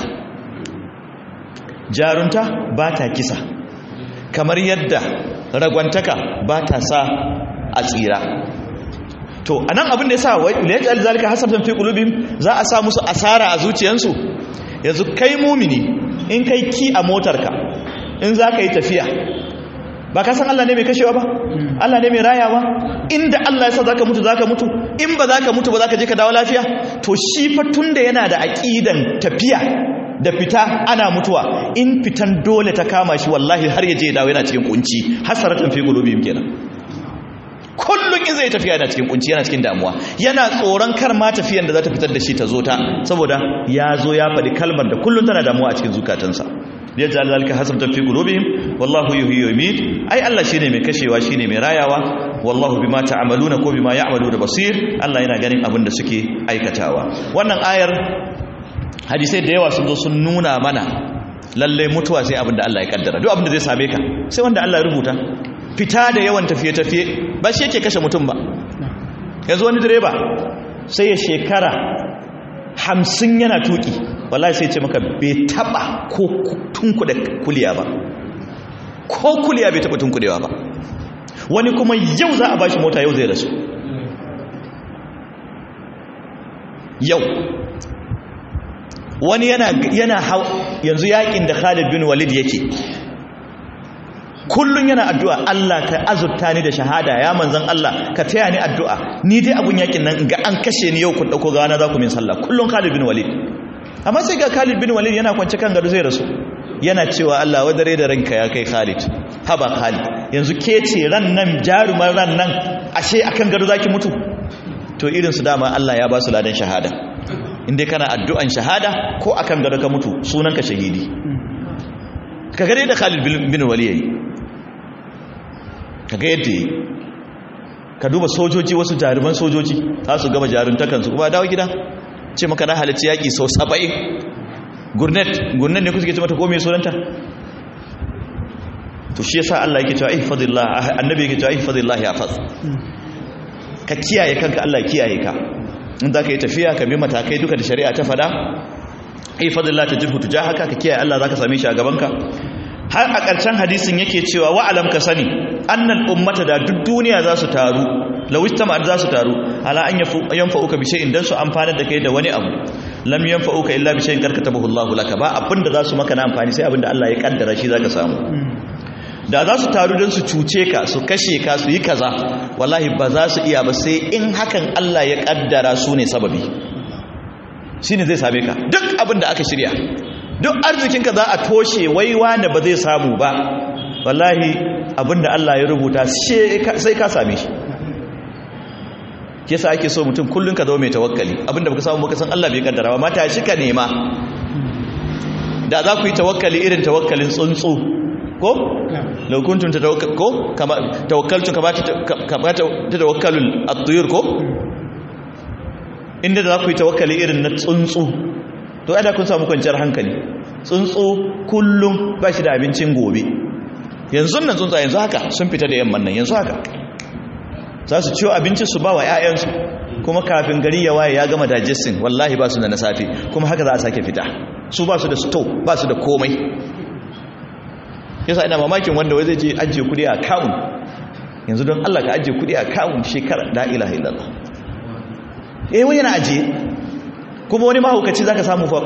jarumta ba ta kisa kamar yadda ragwantaka ba ta sa a tsira to anan abin da yasa layajal zalika hasabtan fi qulubihim za a sa musu asara a zuciyansu yanzu kai mumini in kai ki a motarka in za ka yi tafiya ba ka san Allah ne mai kashewa ba Allah ne mai rayawa inda Allah ya sa zaka mutu zaka mutu in ba zaka mutu ba zaka je ka dawo lafiya to shi fa tunda yana da aqidan tafiya da fita ana mutuwa in fitan dole ta kama shi wallahi har ya je ya dawo yana cikin kunci hasaratan fi qulubihim kenan kullum in zai tafiya yana cikin kunci yana cikin damuwa yana tsoron kar ma tafiyan da za ta fitar da shi ta zo ta saboda ya zo ya faɗi kalmar da kullum tana damuwa a cikin zukatansa ya ji alalika hasabtan fi qulubihim wallahu yuhyi wa yumiit ai Allah shine mai kashewa shine mai rayawa wallahu bima ta'maluna ko bima ya'maluna basir Allah yana ganin abin da suke aikatawa wannan ayar hadisai da yawa sun zo sun nuna mana lalle mutuwa sai abin da Allah ya kaddara duk abin da zai same ka sai wanda Allah ya rubuta fita da yawan tafiye-tafiye ba shi yake kashe mutum ba yanzu wani direba sai ya shekara hamsin yana tuki wallahi sai ce maka bai taba ko tunkuda kuliya ba ko kuliya bai taba tunkudewa ba wani kuma yau za a bashi mota yau zai rasu yau wani yana yana yanzu yakin da Khalid bin Walid yake kullun yana addu'a Allah ka azurta ni da shahada ya manzan Allah ka taya ni addu'a ni dai abun yakin nan ga an kashe ni yau ku dauko gana za ku min sallah kullun Khalid bin Walid amma sai ga Khalid bin Walid yana kwance kan gado zai rasu yana cewa Allah wadare da ranka ya kai Khalid haba Khalid yanzu ke ce ran nan jarumar ran nan ashe akan gado zaki mutu to irin su dama Allah ya ba su ladan shahada inda kana addu'an shahada ko akan gado ka mutu sunanka shahidi ka gare da Khalid bin Walid yayi kaga yadda yi ka duba sojoji wasu jaruman sojoji za su gama jaruntakansu kuma dawo gida ce maka na halarci yaƙi sau saba'in gurnet gurnet ne kusa ke ce mata kome sunanta to shi yasa Allah yake cewa ihfazillah annabi yake cewa ihfazillah yafaz ka kiyaye kanka Allah kiyaye ka in za ka yi tafiya ka bi matakai duka da shari'a ta fada ihfazillah tajidhu tujahaka ka kiyaye Allah zaka same shi a gaban ka har a ƙarshen hadisin yake cewa wa'alam ka sani annal ummata da duk duniya za su taru lawistama za su taru ala an yanfa'uka bi shay'in dan su amfana da kai da wani abu lam yanfa'uka illa bi shay'in karkatabahu Allahu laka ba abinda za su maka na amfani sai abinda Allah ya kaddara shi zaka samu da za su taru don su cuce ka su kashe ka su yi kaza wallahi ba za su iya ba sai in hakan Allah ya kaddara su ne sababi shine zai same ka duk abinda aka shirya duk arzikinka za a toshe waiwa da ba zai samu ba wallahi abinda Allah ya rubuta sai ka same shi kesa ake so mutum kullun ka zama mai tawakkali abinda baka samu baka san Allah bai kaddara ba mata shi ka nema da za ku yi tawakkali irin tawakkalin tsuntsu ko law kuntum tatawakkal ko kama tawakkaltum kama kama tawakkalul at-tuyur ko inda za ku yi tawakkali irin na tsuntsu to ada kun samu kwanciyar hankali tsuntsu kullum ba shi da abincin gobe yanzu nan tsuntsa yanzu haka sun fita da yamman nan yanzu haka za su ciwo abincin su ba wa 'ya'yansu kuma kafin gari ya waye ya gama digesting wallahi ba su da na safe kuma haka za a sake fita su ba su da sto ba su da komai yasa ina mamakin wanda wai zai je ajiye kudi a kawun yanzu don Allah ka ajiye kudi a kawun shekara la ilaha illallah eh wai yana ajiye kuma wani mahaukaci zaka samu fa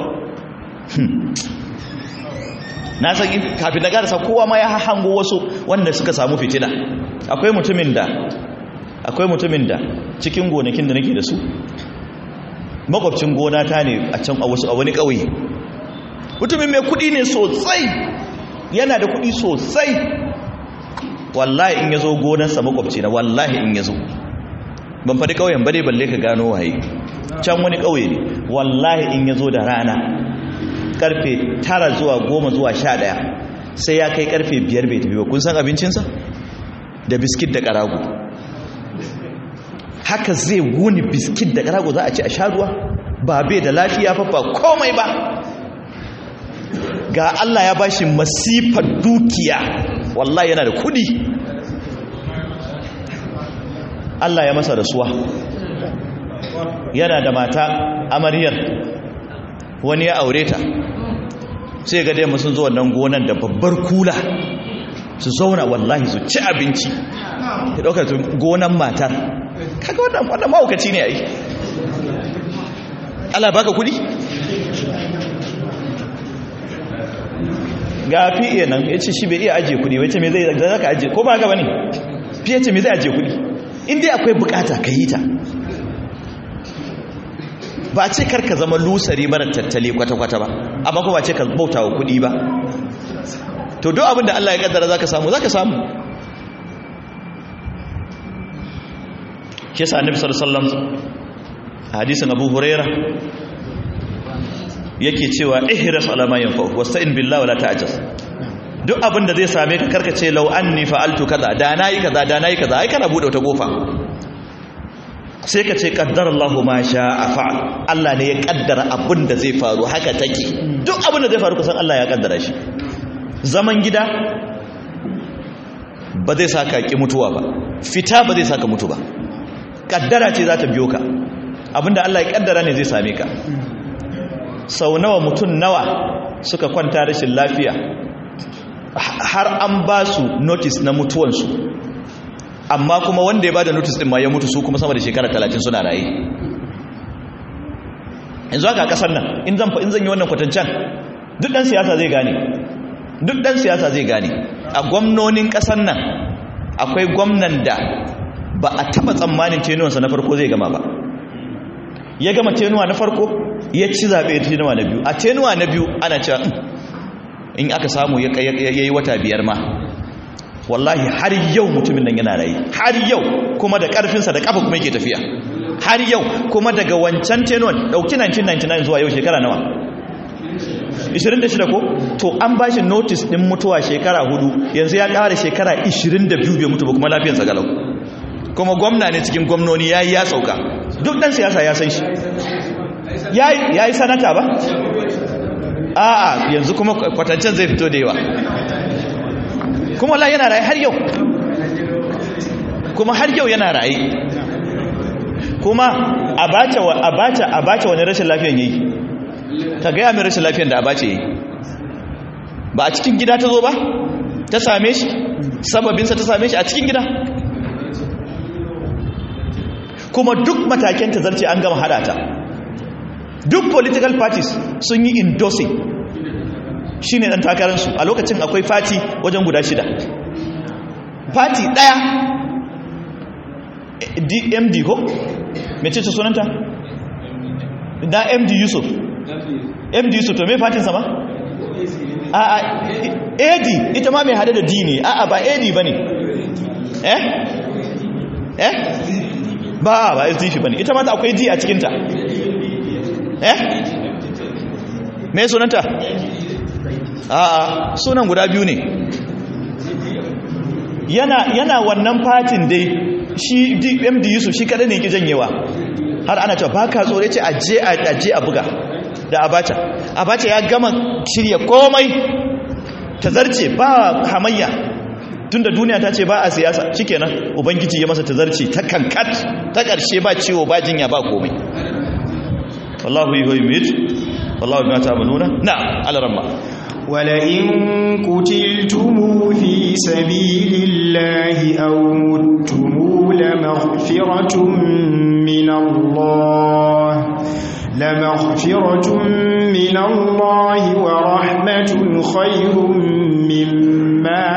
na san kafin na garasa kowa ma ya hango wasu wanda suka samu fitina akwai mutumin da akwai mutumin da cikin gonakin da nake da su makwabcin gona ta ne a can a wasu a wani ƙauye mutumin mai kuɗi ne sosai yana da kuɗi sosai wallahi in ya zo gonarsa makwabci na wallahi in ya zo ban faɗi ƙauyen ba dai balle ka gano waye can wani ƙauye ne wallahi in ya zo da rana karfe tara zuwa goma zuwa sha ɗaya sai ya kai karfe biyar bai tafi ba kun san abincinsa da biskit da ƙarago haka zai wuni biskit da ƙarago za a ci a sha ruwa ba bai da lafiya fafa komai ba ga Allah ya bashi masifar dukiya wallahi yana da kudi Allah ya masa rasuwa yana da mata amaryar wani ya aure ta sai ga dai sun zo wannan gonan da babbar kula su zauna wallahi su ci abinci ya ɗaukar gonan matar kaga wannan wannan mahaukaci ne ai Allah baka kudi ga fiye nan ya ce shi bai iya ajiye kudi wace mai zai zaka ajiye ko ba haka bane fiye ce mai zai ajiye kudi in dai akwai bukata ka yi ta ba ce karka zama lusari mara tattali kwata-kwata ba amma kuma ce ka bauta wa kudi ba to duk abinda Allah ya kaddara zaka samu zaka samu kisa annabi sallallahu alaihi wasallam hadisin Abu Huraira yake cewa ihras ala ma yanfa wasta'in billahi wala ta'jaz duk abinda zai same ka karkace law anni fa'altu kaza da nayi kaza da nayi kaza ai kana bude wata kofa sai ka ce kaddar Allahu ma sha'a fa'al Allah ne ya kaddara abin da zai faru haka take duk abin da zai faru kusan Allah ya kaddara shi zaman gida ba zai saka ki mutuwa ba fita ba zai saka mutu ba kaddara ce za ta biyo ka abinda Allah ya kaddara ne zai same ka sau nawa mutum nawa suka kwanta rashin lafiya har an ba su notice na mutuwansu amma kuma wanda ya ba da notice din ma ya mutu su kuma sama da shekara talatin suna raye yanzu haka a kasar nan in zan in zan yi wannan kwatancan duk dan siyasa zai gane duk dan siyasa zai gane a gwamnonin kasar nan akwai gwamnan da ba a taba tsammanin tenuwansa na farko zai gama ba ya gama tenuwa na farko ya ci zaɓe tenuwa na biyu a tenuwa na biyu ana cewa in aka samu ya yi wata biyar ma wallahi har yau mutumin nan yana rayu har yau kuma da ƙarfinsa da ƙafa kuma yake tafiya har yau kuma daga wancan tenuwan ɗauki 1999 zuwa yau shekara nawa 26 ko to an ba shi notice ɗin mutuwa shekara hudu yanzu ya ƙara shekara 22 bai mutu ba kuma lafiyarsa galau kuma gwamna ne cikin gwamnoni ya yi ya sauka duk ɗan siyasa ya san shi ya yi sanata ba a'a yanzu kuma kwatancen zai fito da yawa kuma wallahi yana raye har yau kuma har yau yana raye kuma abacha abacha abacha wani rashin lafiyan yayi ka ga ya mai rashin lafiyan da abacha yayi ba a cikin gida ta zo ba ta same shi sababinsa ta same shi a cikin gida kuma duk mataken ta zarce an gama hada ta duk political parties sun yi endorsing shi ne ɗan takararsu a lokacin akwai fati wajen guda shida fati ɗaya md ko? mece ce sunanta? na md yusuf md yusuf to me fatin sama? a a ad ita ma mai hada da d ne a a ba ad ba ne eh? eh? ba ba sdp ba ne ita ma akwai d a cikinta eh? me sunanta? a'a sunan guda biyu ne yana yana wannan fatin dai shi md yusuf shi kada ne ki janyewa har ana cewa baka tsore ce aje aje a buga da abacha abacha ya gama shirya komai ta zarce ba hamayya tunda duniya ta ce ba a siyasa shikenan ubangiji ya masa ta zarce ta kankat ta karshe ba ciwo ba jinya ba komai wallahu yuhyi wallahu bima ta'maluna na'am alaramma ولئن قتلتم في سبيل الله أو متم لمغفرة من الله لمغفرة من الله ورحمة خير مما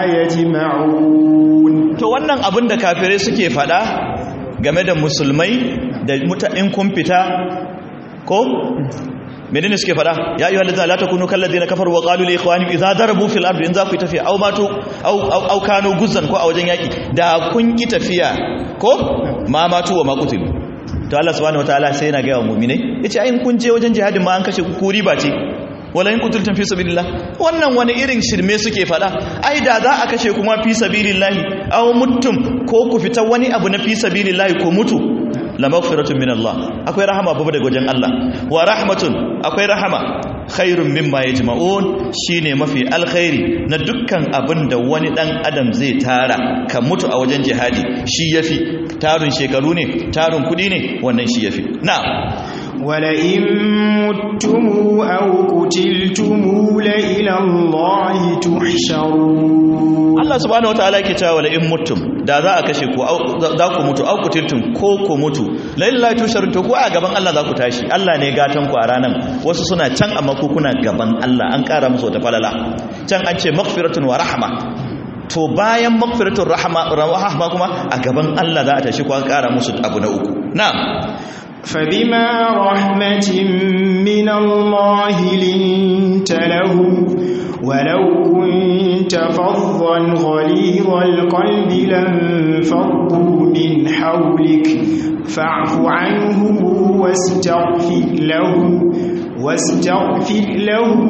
يجمعون to wannan abin da kafirai suke fada game da musulmai da in kun fita ko menene suke fada ya ayyuhal ladina la takunu kal ladina kafaru wa qalu li ikhwanihim idza darabu fil ardi in za ku tafiya aw matu aw aw kanu guzzan ko a wajen yaki da kun ki tafiya ko ma matu wa maqutil to Allah subhanahu wataala sai yana ga wa mu'minai yace ai kun je wajen jihadin ma an kashe ku kuri ba ce wala in qutiltum fi sabilillah wannan wani irin shirme suke fada ai da za a kashe kuma fi sabilillah aw muttum ko ku fita wani abu na fi sabilillah ko mutu la maghfiratun min Allah akwai rahama babu daga wajen Allah wa rahmatun akwai rahama khairun mimma yajma'un shine mafi alkhairi na dukkan abin da wani dan adam zai tara ka mutu a wajen jihadi shi yafi tarun shekaru ne tarun kudi ne wannan shi yafi na'am ولئن متم أو قتلتم لإلى الله تحشرون Allah subhanahu wataala yake cewa wala in mutum da za a kashe ku za ku mutu au kutiltum ko ku mutu lillahi tusharun to ku a gaban Allah za ku tashi Allah ne gatan ku a ranan wasu suna can amma ku kuna gaban Allah an kara musu wata falala can an ce maghfiratun wa rahma to bayan maghfiratun rahma rahma kuma a gaban Allah za a tashi ku an kara musu abu na uku na'am فبما رحمة من الله لنت لهم ولو كنت فظا غليظ القلب لانفضوا من حولك فاعف عنهم واستغفر لهم واستغفر لهم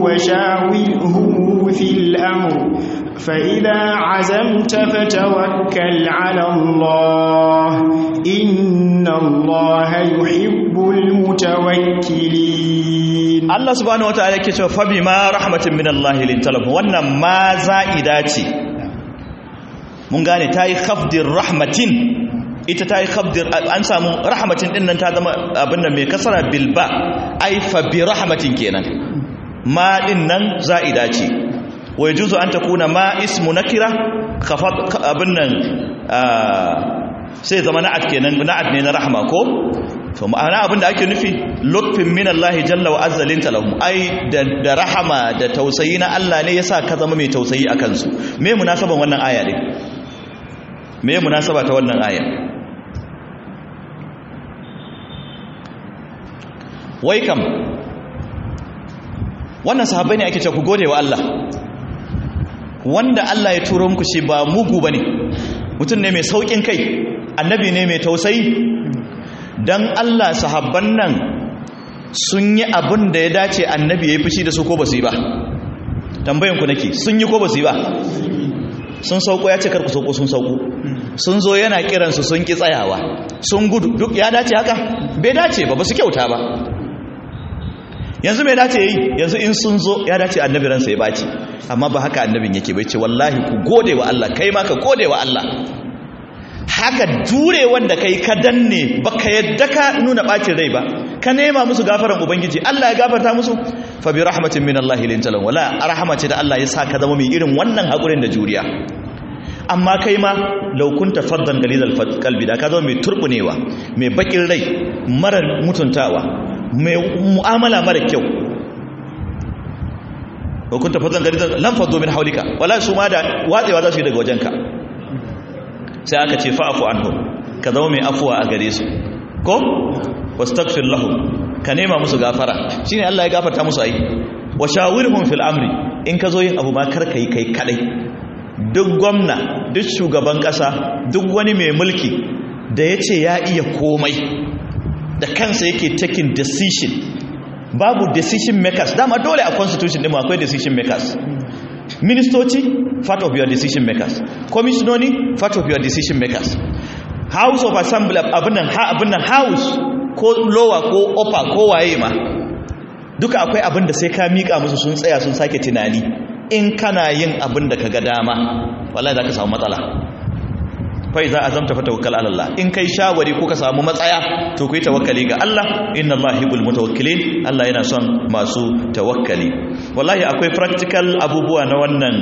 وشاورهم في الأمر فإذا عزمت فتوكل على الله إن الله يحب المتوكلين Allah subhanahu wataala yake cewa fa bima rahmatin min Allah lintalab wannan ma za'ida ce mun gane tayi khafdir rahmatin ita tayi khafdir an samu rahmatin din nan ta zama abin nan mai kasara bil ba ai fa bi rahmatin kenan ma din nan za'ida ce wa yajuzu an takuna ma ismu nakira khafat abin nan sai zama na'at kenan na'at ne na rahma ko to ma'ana abinda ake nufi lutfin min Allah jalla wa azza linta lahum ai da rahama da tausayi na Allah ne yasa ka zama mai tausayi akan su me munasaban wannan aya ne me munasaba ta wannan aya wai kam wannan sahabbai ne ake cewa ku gode wa Allah wanda Allah ya turo muku shi ba mugu bane mutum ne mai saukin kai annabi ne mai tausayi don Allah sahabban nan sun yi abin da ya dace annabi ya yi fushi da su ko ba su yi ba tambayanku nake sun yi ko ba su yi ba sun sauko ya ce karku sauko sun sauko sun zo yana kiransu sun ki tsayawa sun gudu duk ya dace haka bai dace ba ba su kyauta ba yanzu mai dace yi yanzu in sun zo ya dace annabi ransa ya baci amma ba haka annabin yake bai ce wallahi ku gode wa Allah kai ma ka gode wa Allah haka jure wanda kai ka danne baka yadda ka nuna bacin rai ba ka nema musu gafaran ubangiji Allah ya gafarta musu fa bi rahmatin min Allah lin talan wala rahmatin da Allah ya sa ka zama mai irin wannan hakurin da juriya amma kai ma laukunta faddan galilal kalbi da ka zama mai turbunewa mai bakin rai mara mutuntawa mai mu'amala mara kyau laukunta faddan galilal lam faddo min haulika wala su ma da watsewa za su yi daga wajenka sai aka ce fa'afu anhum ka zama mai afuwa a gare su ko wastaghfir lahum ka nema musu gafara shine Allah ya gafarta musu ai wa shawirhum fil amri in ka zo yin abu ma kar kai kai kadai duk gwamna duk shugaban kasa duk wani mai mulki da ya ce ya iya komai da kansa yake taking decision babu decision makers dama dole a constitution ɗin akwai decision makers ministoci part of your decision makers commissiononi part of your decision makers house of assembly abinan abinan house ko lower ko upper ko waye ma duka akwai abin da sai ka mika musu sun tsaya sun sake tunani in kana yin abin da ka ga dama wallahi za ka samu matsala fai za a zamta fa tawakkal ala Allah in kai shawari ko ka samu matsaya to ku yi tawakkali ga Allah inna Allah hibbul mutawakkilin Allah yana son masu tawakkali wallahi akwai practical abubuwa na wannan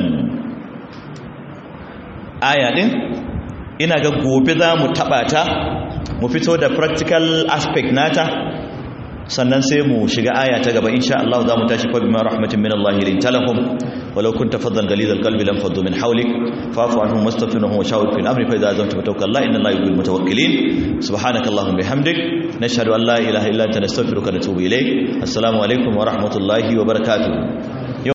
aya din ina ga gobe za mu taba ta mu fito da practical aspect nata sannan sai mu shiga aya ta gaba insha Allah za mu tashi fa bima rahmatin min Allah lin talahum walau kunta faddan galid alqalbi lam faddu min hawlik fa'fu anhum wastaghfirhum wa shawir fi amri fa idza azamta fatawakkal Allah inna Allah yuhibbul mutawakkilin subhanakallahumma bihamdik nashhadu an la ilaha illa anta nastaghfiruka wa natubu ilayk assalamu alaikum wa rahmatullahi wa barakatuh